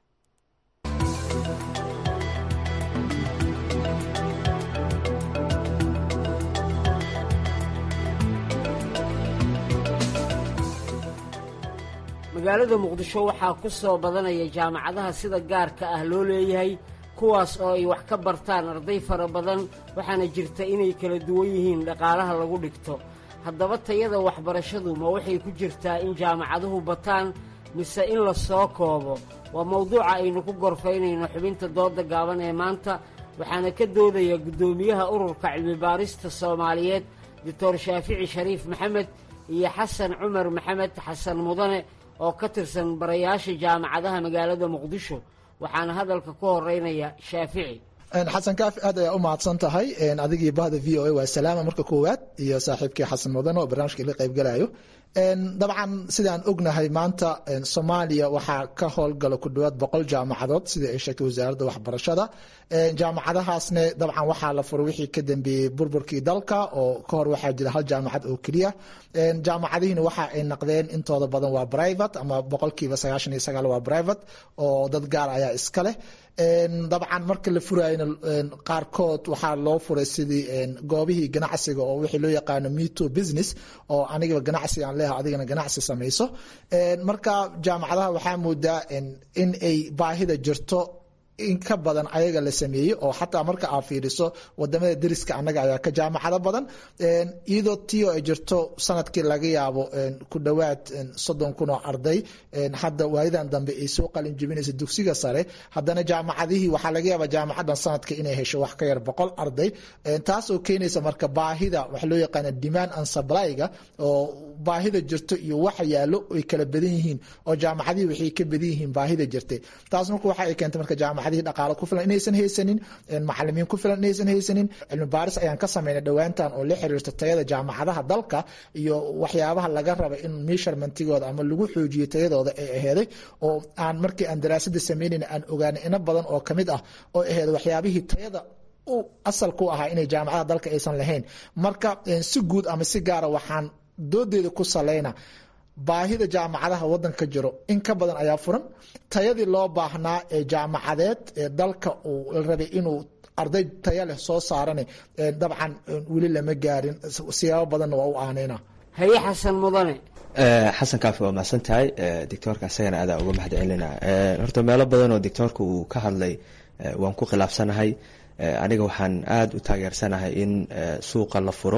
magaalada muqdisho waxaa ku soo badanaya jaamacadaha sida gaarka ah loo leeyahay kuwaas oo ay wax ka bartaan arday fara badan waxaana jirta inay kala duwan yihiin dhaqaalaha lagu dhigto haddaba tayada waxbarashadu ma waxay ku jirtaa in jaamacaduhu bataan mise in la soo koobo waa mawduuca aynu ku gorfaynayno xubinta dooda gaaban ee maanta waxaana ka doodaya guddoomiyaha ururka cilmibaarista soomaaliyeed doctor shaafici shariif maxamed iyo xasan cumar maxamed xasan mudane oo ka tirsan barayaasha jaamacadaha magaalada muqdisho waxaana hadalka ku horeynaya shaafici xasan kaafi aad ayaa u mahadsan tahay adigii bahda v o a waa salaama marka koowaad iyo saaxiibkii xasan mudane oo barnaamijka ila qaybgalayo dabcan sidaan ognahay maanta soomaaliya waxaa ka howlgala ku dhawaad boqol jaamacadood sida ay sheegtay wasaaradda waxbarashada jaamacadahaasne dabcan waxaa la furay wixii ka dambeeyey burburkii dalka oo kahor waxaa jira hal jaamacad oo keliya jaamacadihiina waxa ay naqdeen intooda badan waa private ama boqolkiiba sagaashan iyo sagaal waa private oo dad gaar ayaa iska leh dabcan marka la furayna qaarkood waxaa loo furay sidii goobihii ganacsiga oo wixii loo yaqaano meto business oo anigaba ganacsi aan leeha adigana ganacsi samayso marka jaamacadaha waxaa moodaa in ay baahida jirto in ka badan ayaga la sameeyey oo xataa marka aad fiiriso wadamada deriska annaga ayaa ka jaamacado badan iyadoo tio ay jirto sanadkii laga yaabo ku dhowaad soddon kun oo arday hadda waayadan dambe ay soo qalin jebinaysa dugsiga sare haddana jaamacadihii waxaa laga yaabaa jaamacadan sanadka inay hesho wax ka yar boqol arday taas oo keenaysa marka baahida waxa loo yaqaana demand and supplyga oo baahida jirto iyo waxa yaalo ay kala badan yihiin oo jaamacadihii waxay ka badan yihiin baahida jirtay taas marka waxa ay keentay marka jaamacadihii dhaqaalo ku filan inaysan haysanin macalimiin ku filan inaysan haysanin cilmi baaris ayaan ka sameynay dhowaantan oo la xiriirta tayada jaamacadaha dalka iyo waxyaabaha laga raba in measurementigooda ama lagu xoojiyo tayadooda ay aheeday oo aan markii aan daraasada sameynayna aan ogaanay ina badan oo kamid ah oo aheed waxyaabihii tayada asal ku ahaa inay jaamacadaha dalka aysan lahayn marka si guud ama si gaara waxaan doodeeda ku saleyna baahida jaamacadaha wadanka jiro in ka badan ayaa furan tayadii loo baahnaa ee jaamacadeed ee dalka uu la rabay inuu arday taya leh soo saarane dabcan weli lama gaarin siyaabo badanna waa u aaneyna haye xasan mudane xasan kaafi waa mahadsan tahay doctoorka isagana adaa uga mahad celina horta meelo badan oo doctoorka uu ka hadlay waan ku khilaafsanahay aniga waxaan aada u taageersanahay in suuqa la furo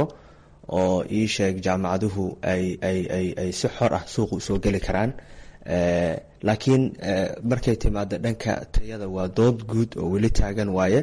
oo ii sheeg jaamacaduhu ay ay ay ay si xor ah suuqa usoo geli karaan laakiin markay timaado dhanka tayada waa dood guud oo weli taagan waaye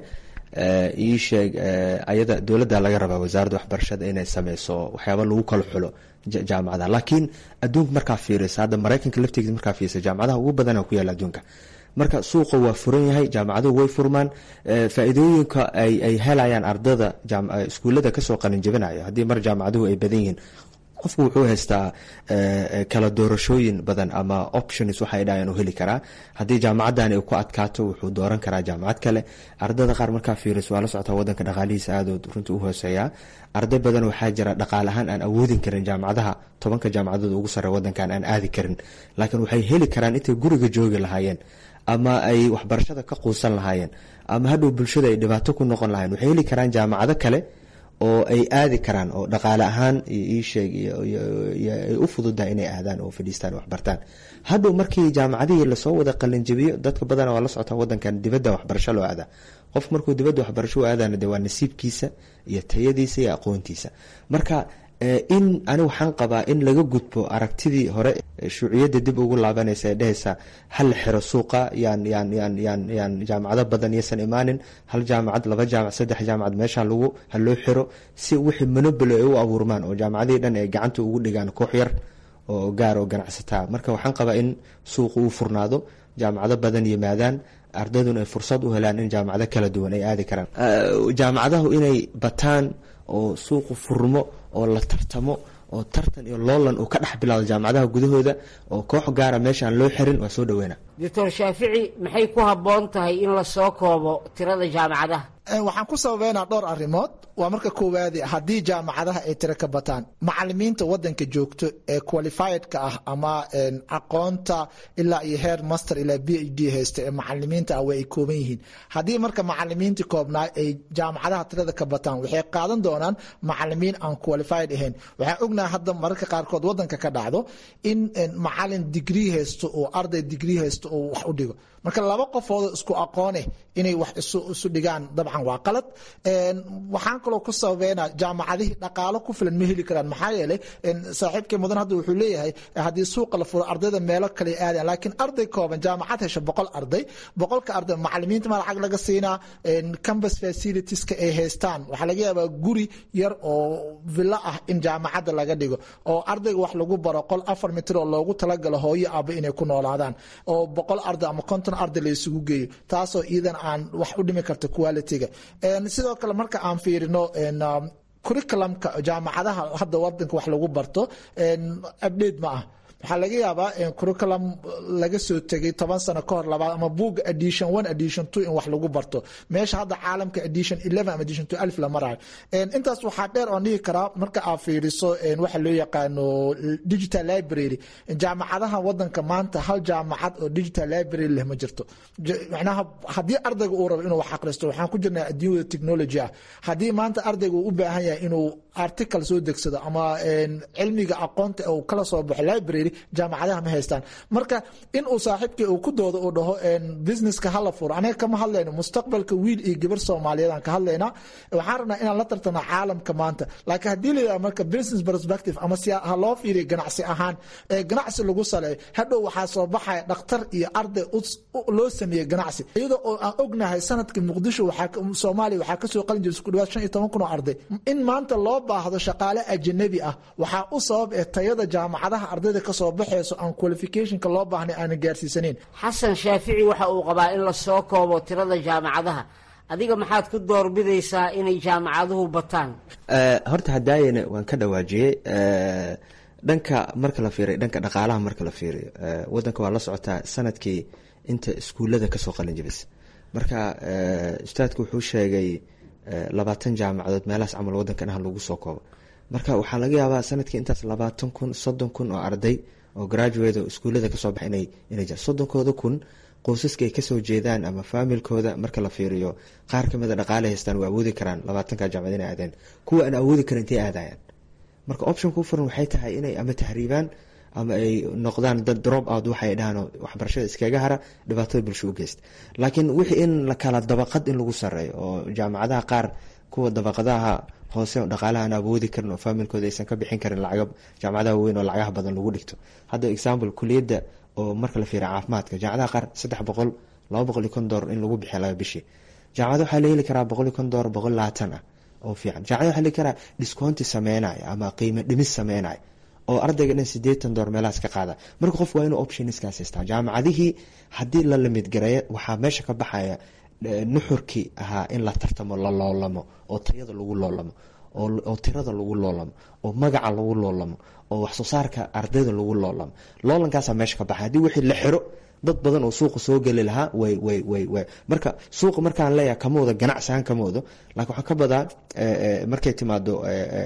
ii sheeg ayada dowladda laga rabaa wasaaradda waxbarashada inay sameyso waxyaaba lagu kala xulo jaamacadaha laakiin adduunka markaa fiirisa hadda maraykanka laftigiisa markaa fiirisa jaamacadaha ugu badana ku yaala adduunka marka suuqa waa furan yahay jaamacaduhu way furmaan faa-iidooyinka ay helayaan ardada iskuullada kasoo qalinjabinaya haddii mar jaamacaduhu ay badan yihiin qofku wuxuu haystaa kala doorashooyin badan ama options waxay dhahayan u heli karaa haddii jaamacadani ku adkaato wuxuu dooran karaa jaamacad kale ardada qaar markaa fiiris waa la socotaa wadanka dhaqaalihiisa aadood runtii u hooseeyaa arday badan waxaa jira dhaqaal ahaan aan awoodin karin jaamacadaha tobanka jaamacadood ugu sare wadankan aan aadi karin laakiin waxay heli karaan intay guriga joogi lahaayeen ama ay waxbarashada ka quusan lahaayeen ama hadhow bulshada ay dhibaato ku noqon lahayen waxay heli karaan jaamacado kale oo ay aadi karaan oo dhaqaale ahaan iisheeg ay u fududahay inay aadaan oo fadhiistaan waxbartaan hadhow markii jaamacadihii lasoo wada qalinjabiyo dadka badana waa la socotaa wadankan dibadda waxbarasho loo aadaa qof markuu dibadda waxbarasho u aadana de waa nasiibkiisa iyo tayadiisa iyo aqoontiisa marka in ani waxaan qabaa in laga gudbo aragtidii hore shuuciyadda dib ugu laabanaysa ee dhehaysa hal la xiro suuqa yaan yaan yaan yaan yaan jaamacado badan yaysan imaanin hal jaamacad laba jaamac saddex jaamacad meesha lagu ha loo xiro si wixii monobolo ay u abuurmaan oo jaamacadihii dhan ay gacanta ugu dhigaan koox yar oo gaar oo ganacsataa marka waxaan qabaa in suuqa uu furnaado jaamacado badan yimaadaan ardayduna ay fursad u helaan in jaamacado kala duwan ay aadi karaan jaamacadahu inay bataan oo suuqu furmo oo la tartamo oo tartan iyo loolan uu ka dhex bilaado jaamacadaha gudahooda oo koox gaara meesha aan loo xirin waa soo dhaweyna doctor shaafici maxay ku habboon tahay in la soo koobo tirada jaamacadaha waxaan ku sababeynaa dhowr arrimood waa marka koowaadi haddii jaamacadaha ay tiro ka bataan macalimiinta wadanka joogto ee qualifiedka ah ama aqoonta ilaa iyo heer master ilaa b h d haysta ee macalimiinta ah way ay kooban yihiin haddii marka macalimiintii koobnaa ay jaamacadaha tirada ka bataan waxay qaadan doonaan macalimiin aan qualified ahayn waxaan ognahay hadda mararka qaarkood wadanka ka dhacdo in macalin digrii haysto oo arday digrii haysto oo wax u dhigo marka laba qofoodoo isku aqooneh inay wax isu dhigaan dabcan waa qalad waxaan kaloo ku sababeynaa jaamacadihii dhaqaalo ku filan ma heli karaan maxaa yeelay saaxiibkii mudan hadda wuxuu leeyahay haddii suuqa la furo ardayda meelo kale aadayan laakiin arday kooban jaamacad hesha boqol arday boqolka arday macalimiinta ma lacag laga siinaa campus facilitieska ay haystaan waxaa laga yaabaa guri yar oo villo ah in jaamacadda laga dhigo oo ardayga wax lagu baro qol afar mitir oo loogu talagalo hooyo aaba inay ku noolaadaan oo boqol arday ama konton arday la isugu geeyo taasoo iidan aan wax u dhimi karta quality-ga sidoo kale marka aan fiirino curriculumka jaamacadaha hadda wadanka wax lagu barto update ma ah waxaa laga yaabaa curriculum laga soo tegay toban sano ka hor labaad ama buuga edition one edition two in wax lagu barto meesha hadda caalamka edition eleven ama edition two alif la marayo intaas waxaa dheer oon dhihi karaa marka aad fiiriso waxa loo yaqaano digital library jaamacadaha wadanka maanta hal jaamacad oo digital library leh ma jirto macnaha haddii ardayga uu rabo inuu wax akhristo waxaan ku jirnaa adduunyada technology ah haddii maanta ardayga uu u baahan yahay inuu article soo degsado ama cilmiga aqoonta uu kala soo baxo library jaamacadaha ma haystaan marka in uu saaxiibkii uu ku doodo uu dhaho businesska hala furo anaga kama hadlayno mustaqbalka wiil iyo gabar soomaaliyeed aan ka hadlaynaa waxaan rabnaa inaan la tartana caalamka maanta laakiin haddii la yidhaha marka business perspective ama si ha loo fiiriyo ganacsi ahaan ee ganacsi lagu saleeyo hadhow waxaa soo baxaya dhakhtar iyo arday loo sameeyey ganacsi iyadoo oo aan ognahay sanadkii muqdisho soomaaliya waxaa kasoo qalin jiray isku dhawaad shan iyo toban kun oo arday in maanta loo baahdo shaqaale ajanabi ah waxaa u sabab ee tayada jaamacadaha ardayda kasoo baxayso aan qualificationka loo baahnay aanan gaarsiisanayn xasan shaafici waxa uu qabaa in la soo koobo tirada jaamacadaha adiga maxaad ku doorbidaysaa inay jaamacaduhu bataan horta hadaayana waan ka dhawaajiyey dhanka marka la fiiriyo dhanka dhaqaalaha marka la fiiriyo wadanka waa la socotaa sanadkii inta iskuullada kasoo qalin jibis marka ustaadku wuxuu sheegay labaatan jaamacadood meelahaas camal wadankan ah lagu soo koobo marka waxaa laga yaabaa sanadkii intaas labaatan kun soddon kun oo arday oo graduate oo iskuullada kasoo baxa inay inay jiraan soddonkooda kun qoysaska ay kasoo jeedaan ama faamilkooda marka la fiiriyo qaar kamid a dhaqaale haystaan waa awoodi karaan labaatanka jaamacad inay aadeen kuwa aan awoodi karin intay aadayaan marka optionka u furan waxay tahay inay ama tahriibaan ama ay noqdaan dad drop out waxay dhahaan waxbarashada iskaga hara dhibaatada bulsho u geysta laakiin wixii in la kala dabaqad in lagu sareeyo oo jaamacadaha qaar kuwa dabaqadaha hoose oo dhaqaalaha aan awoodi karin oo faamilkooda aysan ka bixin karin lacaga jaamacadaha weyn oo lacagaha badan lagu dhigto hadda example kuliyadda oo marka la fiiriya caafimaadka jaamacadaha qaar saddex boqol laba boqol iyo kon doolar in lagu bixiya laga bishii jaamacada waxaa la heli karaa boqol iyo kon doolar boqol labaatan ah oo fiican jaamacada waxaa la heli karaa discounti sameynaya ama qiimo dhimis sameynaya oo ardayga dhan sideetan door meelahaas ka qaada marka qof waa inuu optionskaas haystaa jaamacadihii haddii la lamid gareeya waxaa meesha ka baxaya nuxurkii ahaa in la tartamo la loolamo oo tayada lagu loolamo oo tirada lagu loolamo oo magaca lagu loolamo oo waxsoo saarka ardayda lagu loolamo loolankaasa meesha ka baxay haddii wixii la xiro dad badan oo suuqa soo geli lahaa way way way way marka suuqa markaan leeyahay kama wado ganacsi ahaan kama wado laakiin waxaa ka badaa markay timaado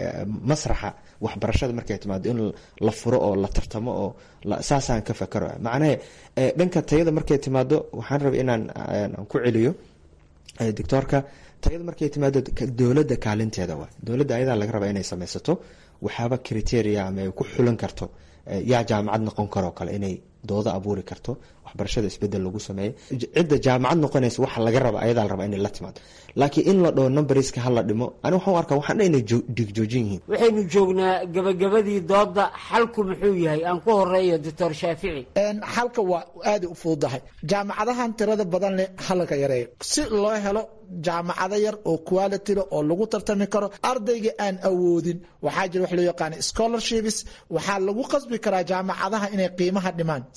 masraxa waxbarashada markay timaado in la furo oo la tartamo oo saasaan ka fakaro macnahe dhanka tayada markay timaado waxaan rabay inaan ku celiyo doctoorka tayada markay timaado dowladda kaalinteeda waa dowladda ayadaa laga rabaa inay sameysato waxaaba criteria ama ay ku xulan karto yaa jaamacad noqon karoo kale inay doodo abuuri karto waxbarashada isbedel lagu sameeyo cidda jaamacad noqonaysa waxa laga raba ayadaa la rabaa inay la timaado laakiin in la dhaho numberska hala dhimo ani waxaan u arkaa waxaan inay dhigjoojin yihiin waxaynu joognaa gabagabadii dooda xalku muxuu yahay aan ku horeeyo doctor shaafici xalka waa aaday u fududahay jaamacadahan tirada badan leh halka yareeyo si loo helo jaamacado yar oo quality leh oo lagu tartami karo ardayga aan awoodin waxaa jira wax loo yaqaana scholarships waxaa lagu qasbi karaa jaamacadaha inay qiimaha dhimaan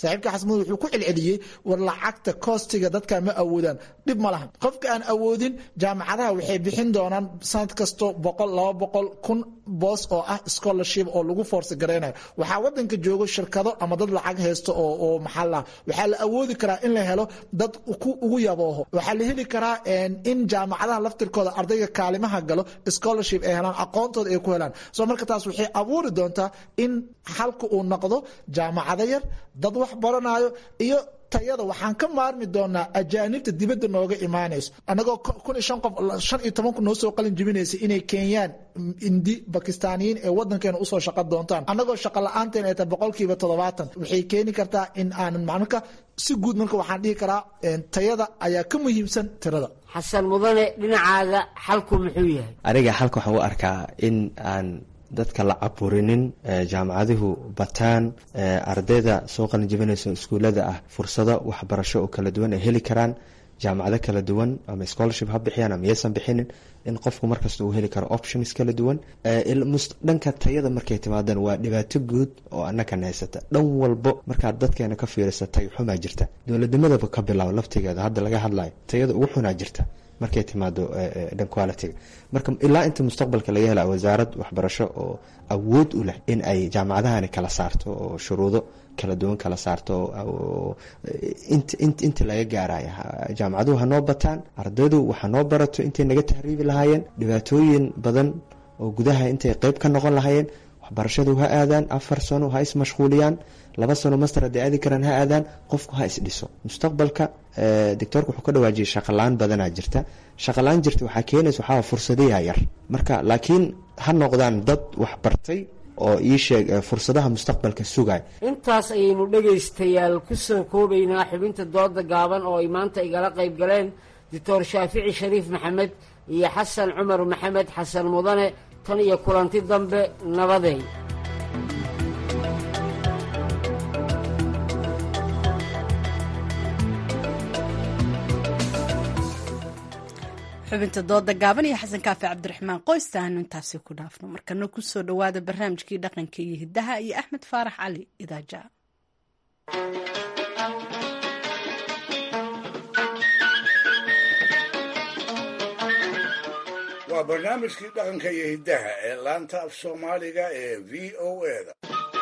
saaxiibka xasmud wuxuu ku celceliyey war lacagta koostiga dadka ma awoodaan dhib ma lahan qofka aan awoodin jaamacadaha waxay bixin doonaan sanad kasto boqol laba boqol kun boos oo ah scholarship oo lagu force gareynayo waxaa wadanka joogo shirkado ama dad lacag haysto oo oo maxaa la waxaa la awoodi karaa in la helo dad ku ugu yabooho waxaa la heli karaa in jaamacadaha laftirkooda ardayga kaalimaha galo scholarship ay helaan aqoontooda ay ku helaan so marka taas waxay abuuri doontaa in xalka uu noqdo jaamacado yar dad wax baranayo iyo tayada waxaan ka maarmi doonaa ajaanibta dibadda nooga imaanayso annagoo kun iyo shan qof shan iyo toban kun noo soo qalin jibinaysa inay keenyaan indi bakistaaniyiin ee wadankeena usoo shaqo doontaan annagoo shaqo la-aanteen ay tahay boqolkiiba toddobaatan waxay keeni kartaa in aanan marka si guud marka waxaan dhihi karaa tayada ayaa ka muhiimsan tirada xasan mudane dhinacaaga xalku muxuu yahay aniga xalka waxaan u arkaa in aan dadka la caburinin jaamacaduhu bataan ardayda soo qalinjibinaysa iskuullada ah fursado waxbarasho oo kala duwan ay heli karaan jaamacado kala duwan ama scholarship ha bixiyaan ama yaysan bixinin in qofku markasta uu heli karo options kala duwan dhanka tayada markay timaadaan waa dhibaato guud oo annakan haysata dhan walbo markaad dadkeena ka fiirisa tay xumaa jirta dowladnimadaba ka bilaabo laftigeeda hadda laga hadlayo tayada ugu xunaa jirta markay timaado dhan qualitiga marka ilaa inta mustaqbalka laga hela wasaarad waxbarasho oo awood u leh in ay jaamacadahani kala saarto oo shuruudo kala duwan kala saarto inta laga gaaraya jaamacaduhu hanoo bataan ardaydu waxa noo barato intay naga tahriibi lahaayeen dhibaatooyin badan oo gudaha intay qeyb ka noqon lahaayeen waxbarashadu ha aadaan afar sano ha ismashquuliyaan laba sano master hadday aadi karaan ha aadaan qofku ha isdhiso mustaqbalka doctoorka wuxuu ka dhawaajiyay shaqalaan badanaa jirta shaqalaan jirta waxaa keenaysa waxaa fursadayaa yar marka laakiin ha noqdaan dad wax bartay oo ii sheeg fursadaha mustaqbalka sugay intaas ayaynu dhegaystayaal ku soo koobaynaa xubinta dooda gaaban oo ay maanta igala qayb galeen doctor shaafici shariif maxamed iyo xasan cumar maxamed xasan mudane tan iyo kulanti dambe nabadeey xubinta dooda gaaban iyo xasan kaafi cabdiraxmaan qoysta aanu intaasi ku dhaafno markana kusoo dhowaada barnaamijkii dhaqanka iyo hiddaha iyo axmed faarax cali idaaja waa barnaamijkii dhaqanka iyo hiddaha ee laanta af soomaaliga ee v o eda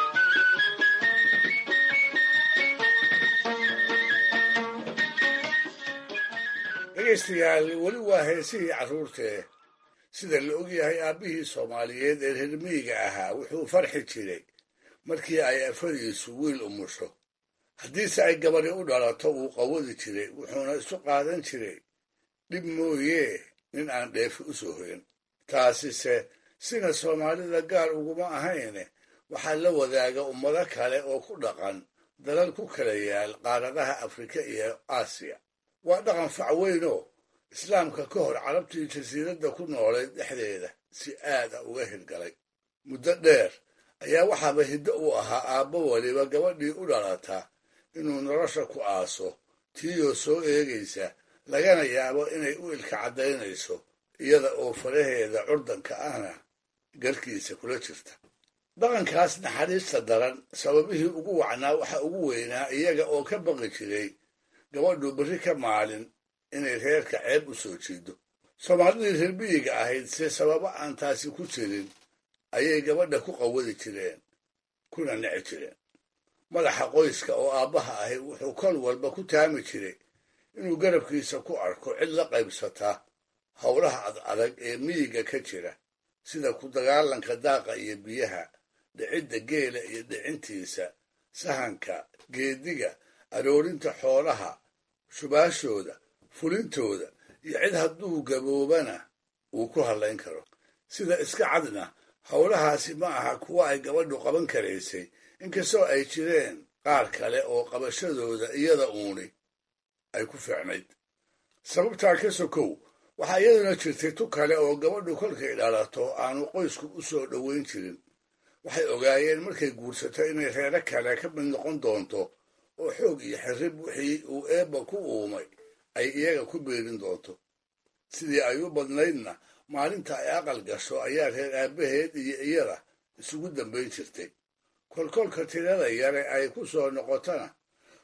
dhegaystayaal weli waa heesihii carruurtee sida la ogyahay aabbihii soomaaliyeed ee reer miyiga ahaa wuxuu farxi jiray markii ay afadiisu wiil umusho haddiise ay gabadhi u dhalato wuu qawadi jiray wuxuuna isu qaadan jiray dhib mooyee nin aan dheefi u soo hoyan taasise sina soomaalida gaar uguma ahayne waxaa la wadaaga ummado kale oo ku dhaqan dalal ku kala yaal qaaradaha afrika iyo aasiya waa dhaqan fac weynoo islaamka ka hor carabtii jasiiradda ku noolayd dhexdeeda si aad a uga hirgalay muddo dheer ayaa waxaaba hiddo u ahaa aabbo weliba gabadhii u dhalata inuu nolosha ku aaso tiiyoo soo eegaysa lagana yaabo inay u ilka caddaynayso iyada oo faraheeda curdanka ahna garkiisa kula jirta dhaqankaas naxariista daran sababihii ugu wacnaa waxa ugu weynaa iyaga oo ka baqi jiray gabadhu berri ka maalin inay reerka ceeb u soo jiido soomaalidii reer miyiga ahayd se sababo aan taasi ku jirin ayay gabadha ku qawadi jireen kuna nici jireen madaxa qoyska oo aabbaha ahi wuxuu kol walba ku taami jiray inuu garabkiisa ku arko cid la qaybsata howlaha ad adag ee miyiga ka jira sida ku dagaalanka daaqa iyo biyaha dhicidda geela iyo dhicintiisa sahanka geediga aroorinta xoolaha shubaashooda fulintooda iyo cid hadduu gaboobana uu ku hadlayn karo sida iska cadna howlahaasi ma aha kuwa ay gabadhu qaban karaysay inkastoo ay jireen qaar kale oo qabashadooda iyada uuni ay ku fiicnayd sababtaa ka sokow waxaa iyaduna jirtay tu kale oo gabadhu kolkay dhalato aanu qoysku u soo dhoweyn jirin waxay ogaayeen markay guursato inay reero kale ka mid noqon doonto oo xoog iyo xirrib wixii uu eebba ku uumay ay iyaga ku beerin doonto sidii ay u badnaydna maalinta ay aqal gasho ayaa reer aabbaheed iyo iyada isugu dambayn jirtay kolkolka tirada yare ay ku soo noqotona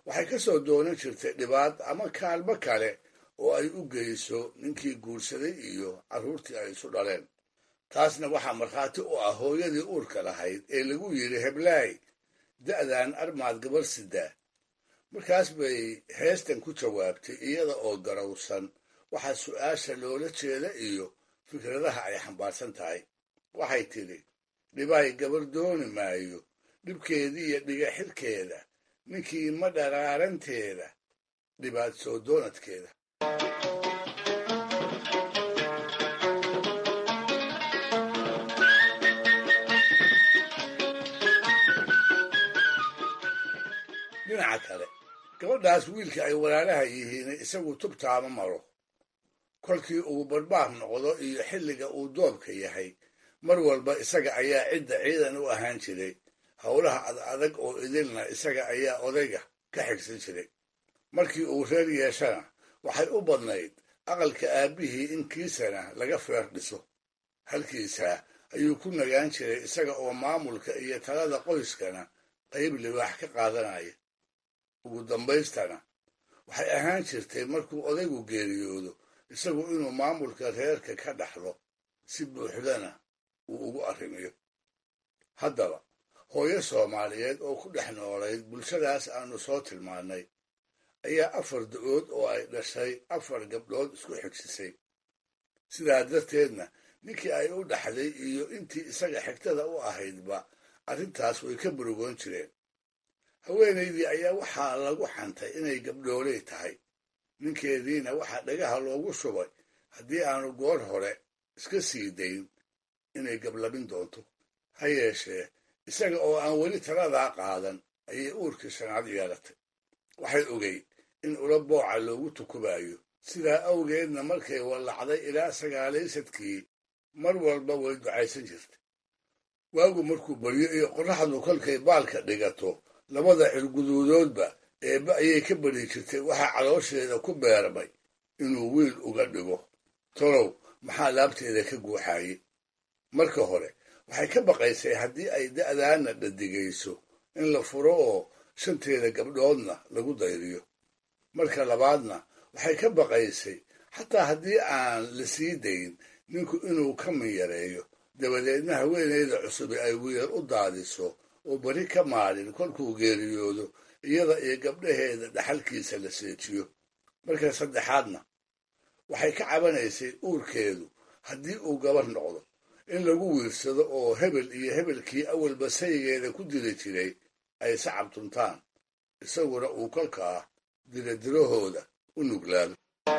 waxay ka soo doonan jirtay dhibaad ama kaalmo kale oo ay u geyso ninkii guursaday iyo carruurtii ay isu dhaleen taasna waxaa markhaati u ah hooyadii uurka lahayd ee lagu yidhi heblaay da'dan armaad gabar sidaa markaas bay heestan ku jawaabtay iyada oo garowsan waxaa su'aasha loola jeeda iyo fikradaha ay xambaarsan tahay waxay tidhi dhibaay gabar dooni maayo dhibkeediiyo dhiga xirkeeda ninkii ma dharaaranteeda dhibaad soo doonadkeeda dhinaca kale gabadhaas wiilka ay walaalaha yihiin isagu tubtaama maro kolkii uu barbaar noqdo iyo xilliga uu doobka yahay mar walba isaga ayaa cidda ciidan u ahaan jiray howlaha ad adag oo idilna isaga ayaa odayga ka xigsan jiray markii uu reer yeeshana waxay u badnayd aqalka aabbihii in kiisana laga feer dhiso halkiisaa ayuu ku nagaan jiray isaga oo maamulka iyo talada qoyskana qayb libaax ka qaadanaya ugu dambaystana waxay ahaan jirtay markuu odaygu geeriyoodo isagu inuu maamulka reerka ka dhaxlo si buuxdana uu ugu arrimiyo haddaba hooyo soomaaliyeed oo ku dhex noolayd bulshadaas aanu soo tilmaannay ayaa afar da-ood oo ay dhashay afar gabdhood isku xigsisay sidaa darteedna ninkii ay u dhaxday iyo intii isaga xigtada u ahaydba arrintaas way ka burugoon jireen haweenaydii ayaa waxaa lagu xantay inay gabdhooley tahay ninkeediina waxaa dhagaha loogu shubay haddii aanu goor hore iska sii dayn inay gablabin doonto ha yeeshee isaga oo aan weli taladaa qaadan ayay uurkii shanaad yeelatay waxay ogey in ula booca loogu tukubayo sidaa awgeedna markay wallacday ilaa sagaalaysadkii mar walba way ducaysan jirtay waagu markuu baryo iyo qorraxdu kolkay baalka dhigato labada cirguduudoodba eebbe ayay ka bari jirtay waxaa caloosheeda ku beermay inuu wiil uga dhigo tolow maxaa laabteeda ka guuxaayey marka hore waxay ka baqaysay haddii ay da'daana dhadigayso in la furo oo shanteeda gabdhoodna lagu dayriyo marka labaadna waxay ka baqaysay xataa haddii aan la sii dayn ninku inuu ka minyareeyo dabadeedna haweenayda cusubi ay wiil u daadiso oo beri ka maalin kolkuu geeriyoodo iyada iyo gabdhaheeda dhaxalkiisa la seejiyo marka saddexaadna waxay ka cabanaysay uurkeedu haddii uu gabar noqdo in lagu wiirsado oo hebel iyo hebelkii awalba sayigeeda ku dili jiray ay sacab tuntaan isaguna uu kolkaa diradirahooda u nuglaado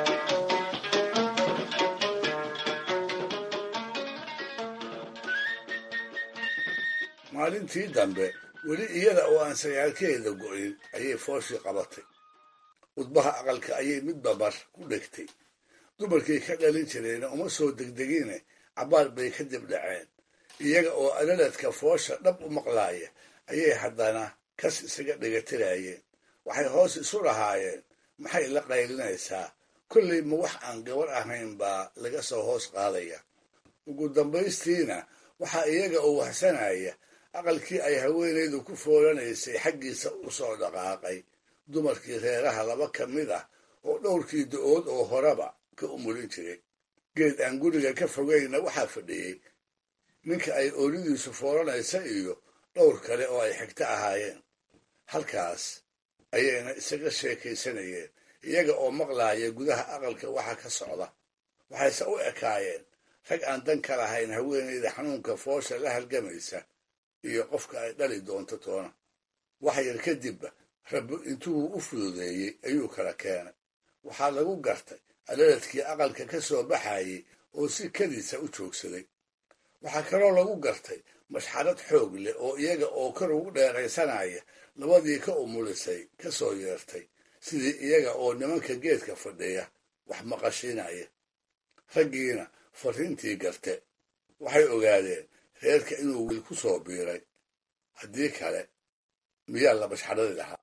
maalintii dambe weli iyada oo aan sagaalkeeda go'in ayay fooshii qabatay udbaha aqalka ayay midba bar ku dhegtay dumarkii ka dhalin jirayna uma soo degdegine cabbaar bay ka dib dhaceen iyaga oo alaladka foosha dhab u maqlaaya ayay haddana kas isaga dhigatirayeen waxay hoos isu lahaayeen maxay la qaylinaysaa kollay ma wax aan gabar ahayn baa laga soo hoos qaadaya ugu dambaystiina waxaa iyaga oo wahsanaya aqalkii ay haweenaydu ku foolanaysay xaggiisa u soo dhaqaaqay dumarkii reeraha laba ka mid ah oo dhowrkii da-ood oo horeba ka umulin jiray geed aan guriga ka fogayna waxaa fadhiyey ninka ay oolidiisu foolanaysa iyo dhowr kale oo ay xigto ahaayeen halkaas ayayna isaga sheekaysanayeen iyaga oo maqlaaya gudaha aqalka waxa ka socda waxayse u ekaayeen rag aan dan ka lahayn haweenayda xanuunka foosha la halgamaysa iyo qofka ay dhali doonto toona wax yar kadibba rabbi intuu u fududeeyey ayuu kala keenay waxaa lagu gartay alaladkii aqalka ka soo baxayey oo si kadiisa u joogsaday waxaa kaloo lagu gartay mashxarad xoog leh oo iyaga oo kor ugu dheeraysanaya labadii ka umulisay ka soo yeertay sidii iyaga oo nimanka geedka fadhiya wax maqashiinaya raggiina farriintii garte waxay ogaadeen reerka inuu wiil ku soo biiray haddii kale miyaa la mashxaradi lahaa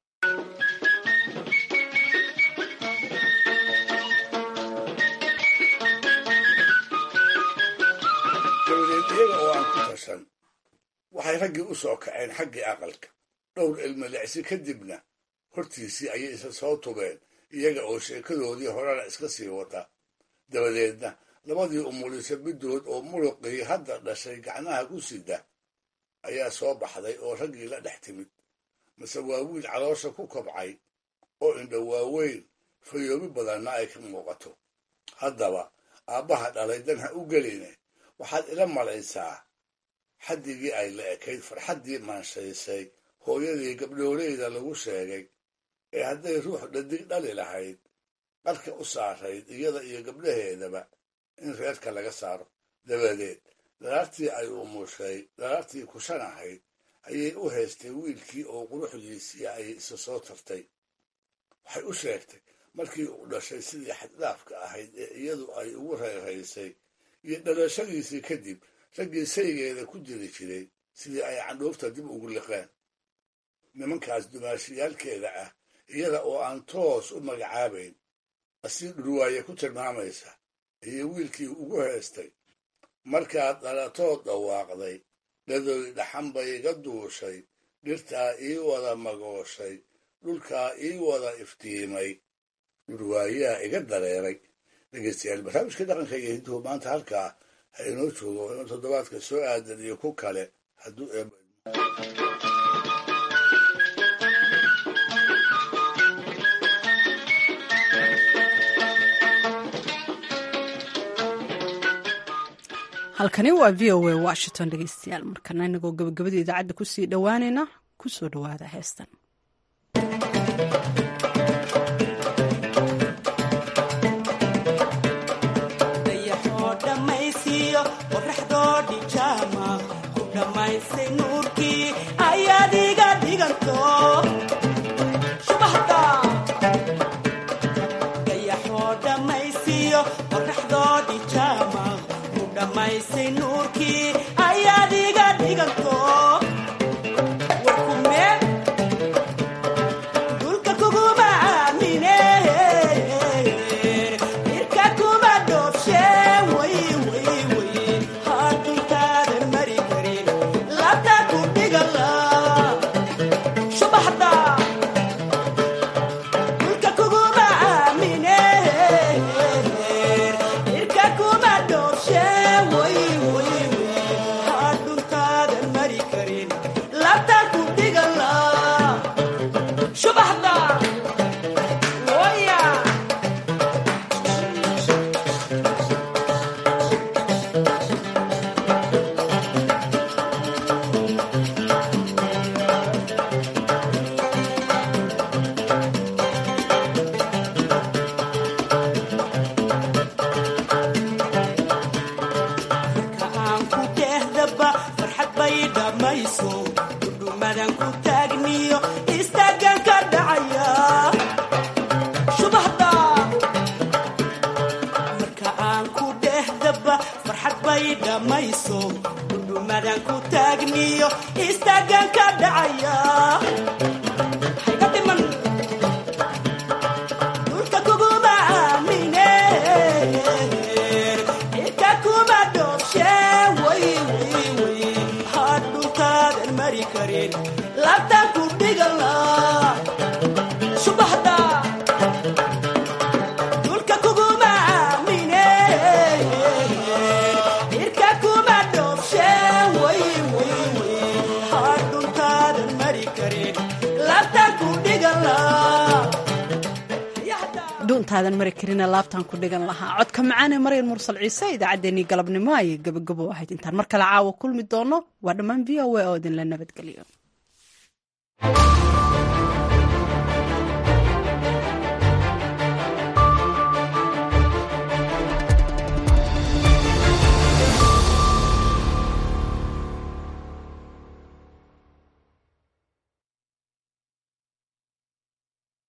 dabadeed iyaga oo aan ku tashan waxay raggii u soo kaceen xaggii aqalka dhowr ilmilicsi kadibna hortiisii ayay isa soo tubeen iyaga oo sheekadoodii horena iska sii wata dabadeedna labadii umulisa middood oo muruqii hadda dhashay gacnaha ku sida ayaa soo baxday oo raggii la dhex timid mase waa wiil caloosha ku kobcay oo indho waaweyn fayoobi badanna ay ka muuqato haddaba aabbaha dhalay dan ha u geline waxaad ila malaysaa xaddigii ay la ekayd farxaddii maanshaysay hooyadii gabdhooleyda lagu sheegay ee hadday ruux dhadig dhali lahayd qarka u saarayd iyada iyo gabdhaheedaba in reerka laga saaro dabadeed daraartii ay umushay daraartii kushan ahayd ayay u haystay wiilkii oo quruxdiisii ay isa soo tartay waxay u sheegtay markii uu dhashay sidii xaddhaafka ahayd ee iyadu ay ugu reeraysay iyo dhalashadiisii kadib raggii saygeeda ku jiri jiray sidii ay candhuufta dib ugu liqeen nimankaas dumaashiyaalkeeda ah iyada oo aan toos u magacaabayn asii dhurwaaye ku tilmaamaysa ayay wiilkii ugu heestay markaad dhalatood dhawaaqday dhadoy dhaxan bay iga duushay dhirtaa ii wada magooshay dhulkaa ii wada iftiimay dhurwaayaa iga dareeray dhegeystayaal barnaamijka dhaqanka iyo hinduhu maanta halkaa ha inoo joogo inuu toddobaadka soo aadan iyo ku kale hadduu eeba halkani waa v o a washington dhegeystayaal markana inagoo gabagabada idaacadda kusii dhowaanayna kusoo dhowaada heestan dhuuntaadan mari karina laabtaan ku dhigan lahaa codka macaane maryan mursal ciise idaacaddeenii galabnimo ayay gabagabo ahayd intaan mar kale caawa kulmi doono waa dhammaan v o a oo idinla nabadgeliyo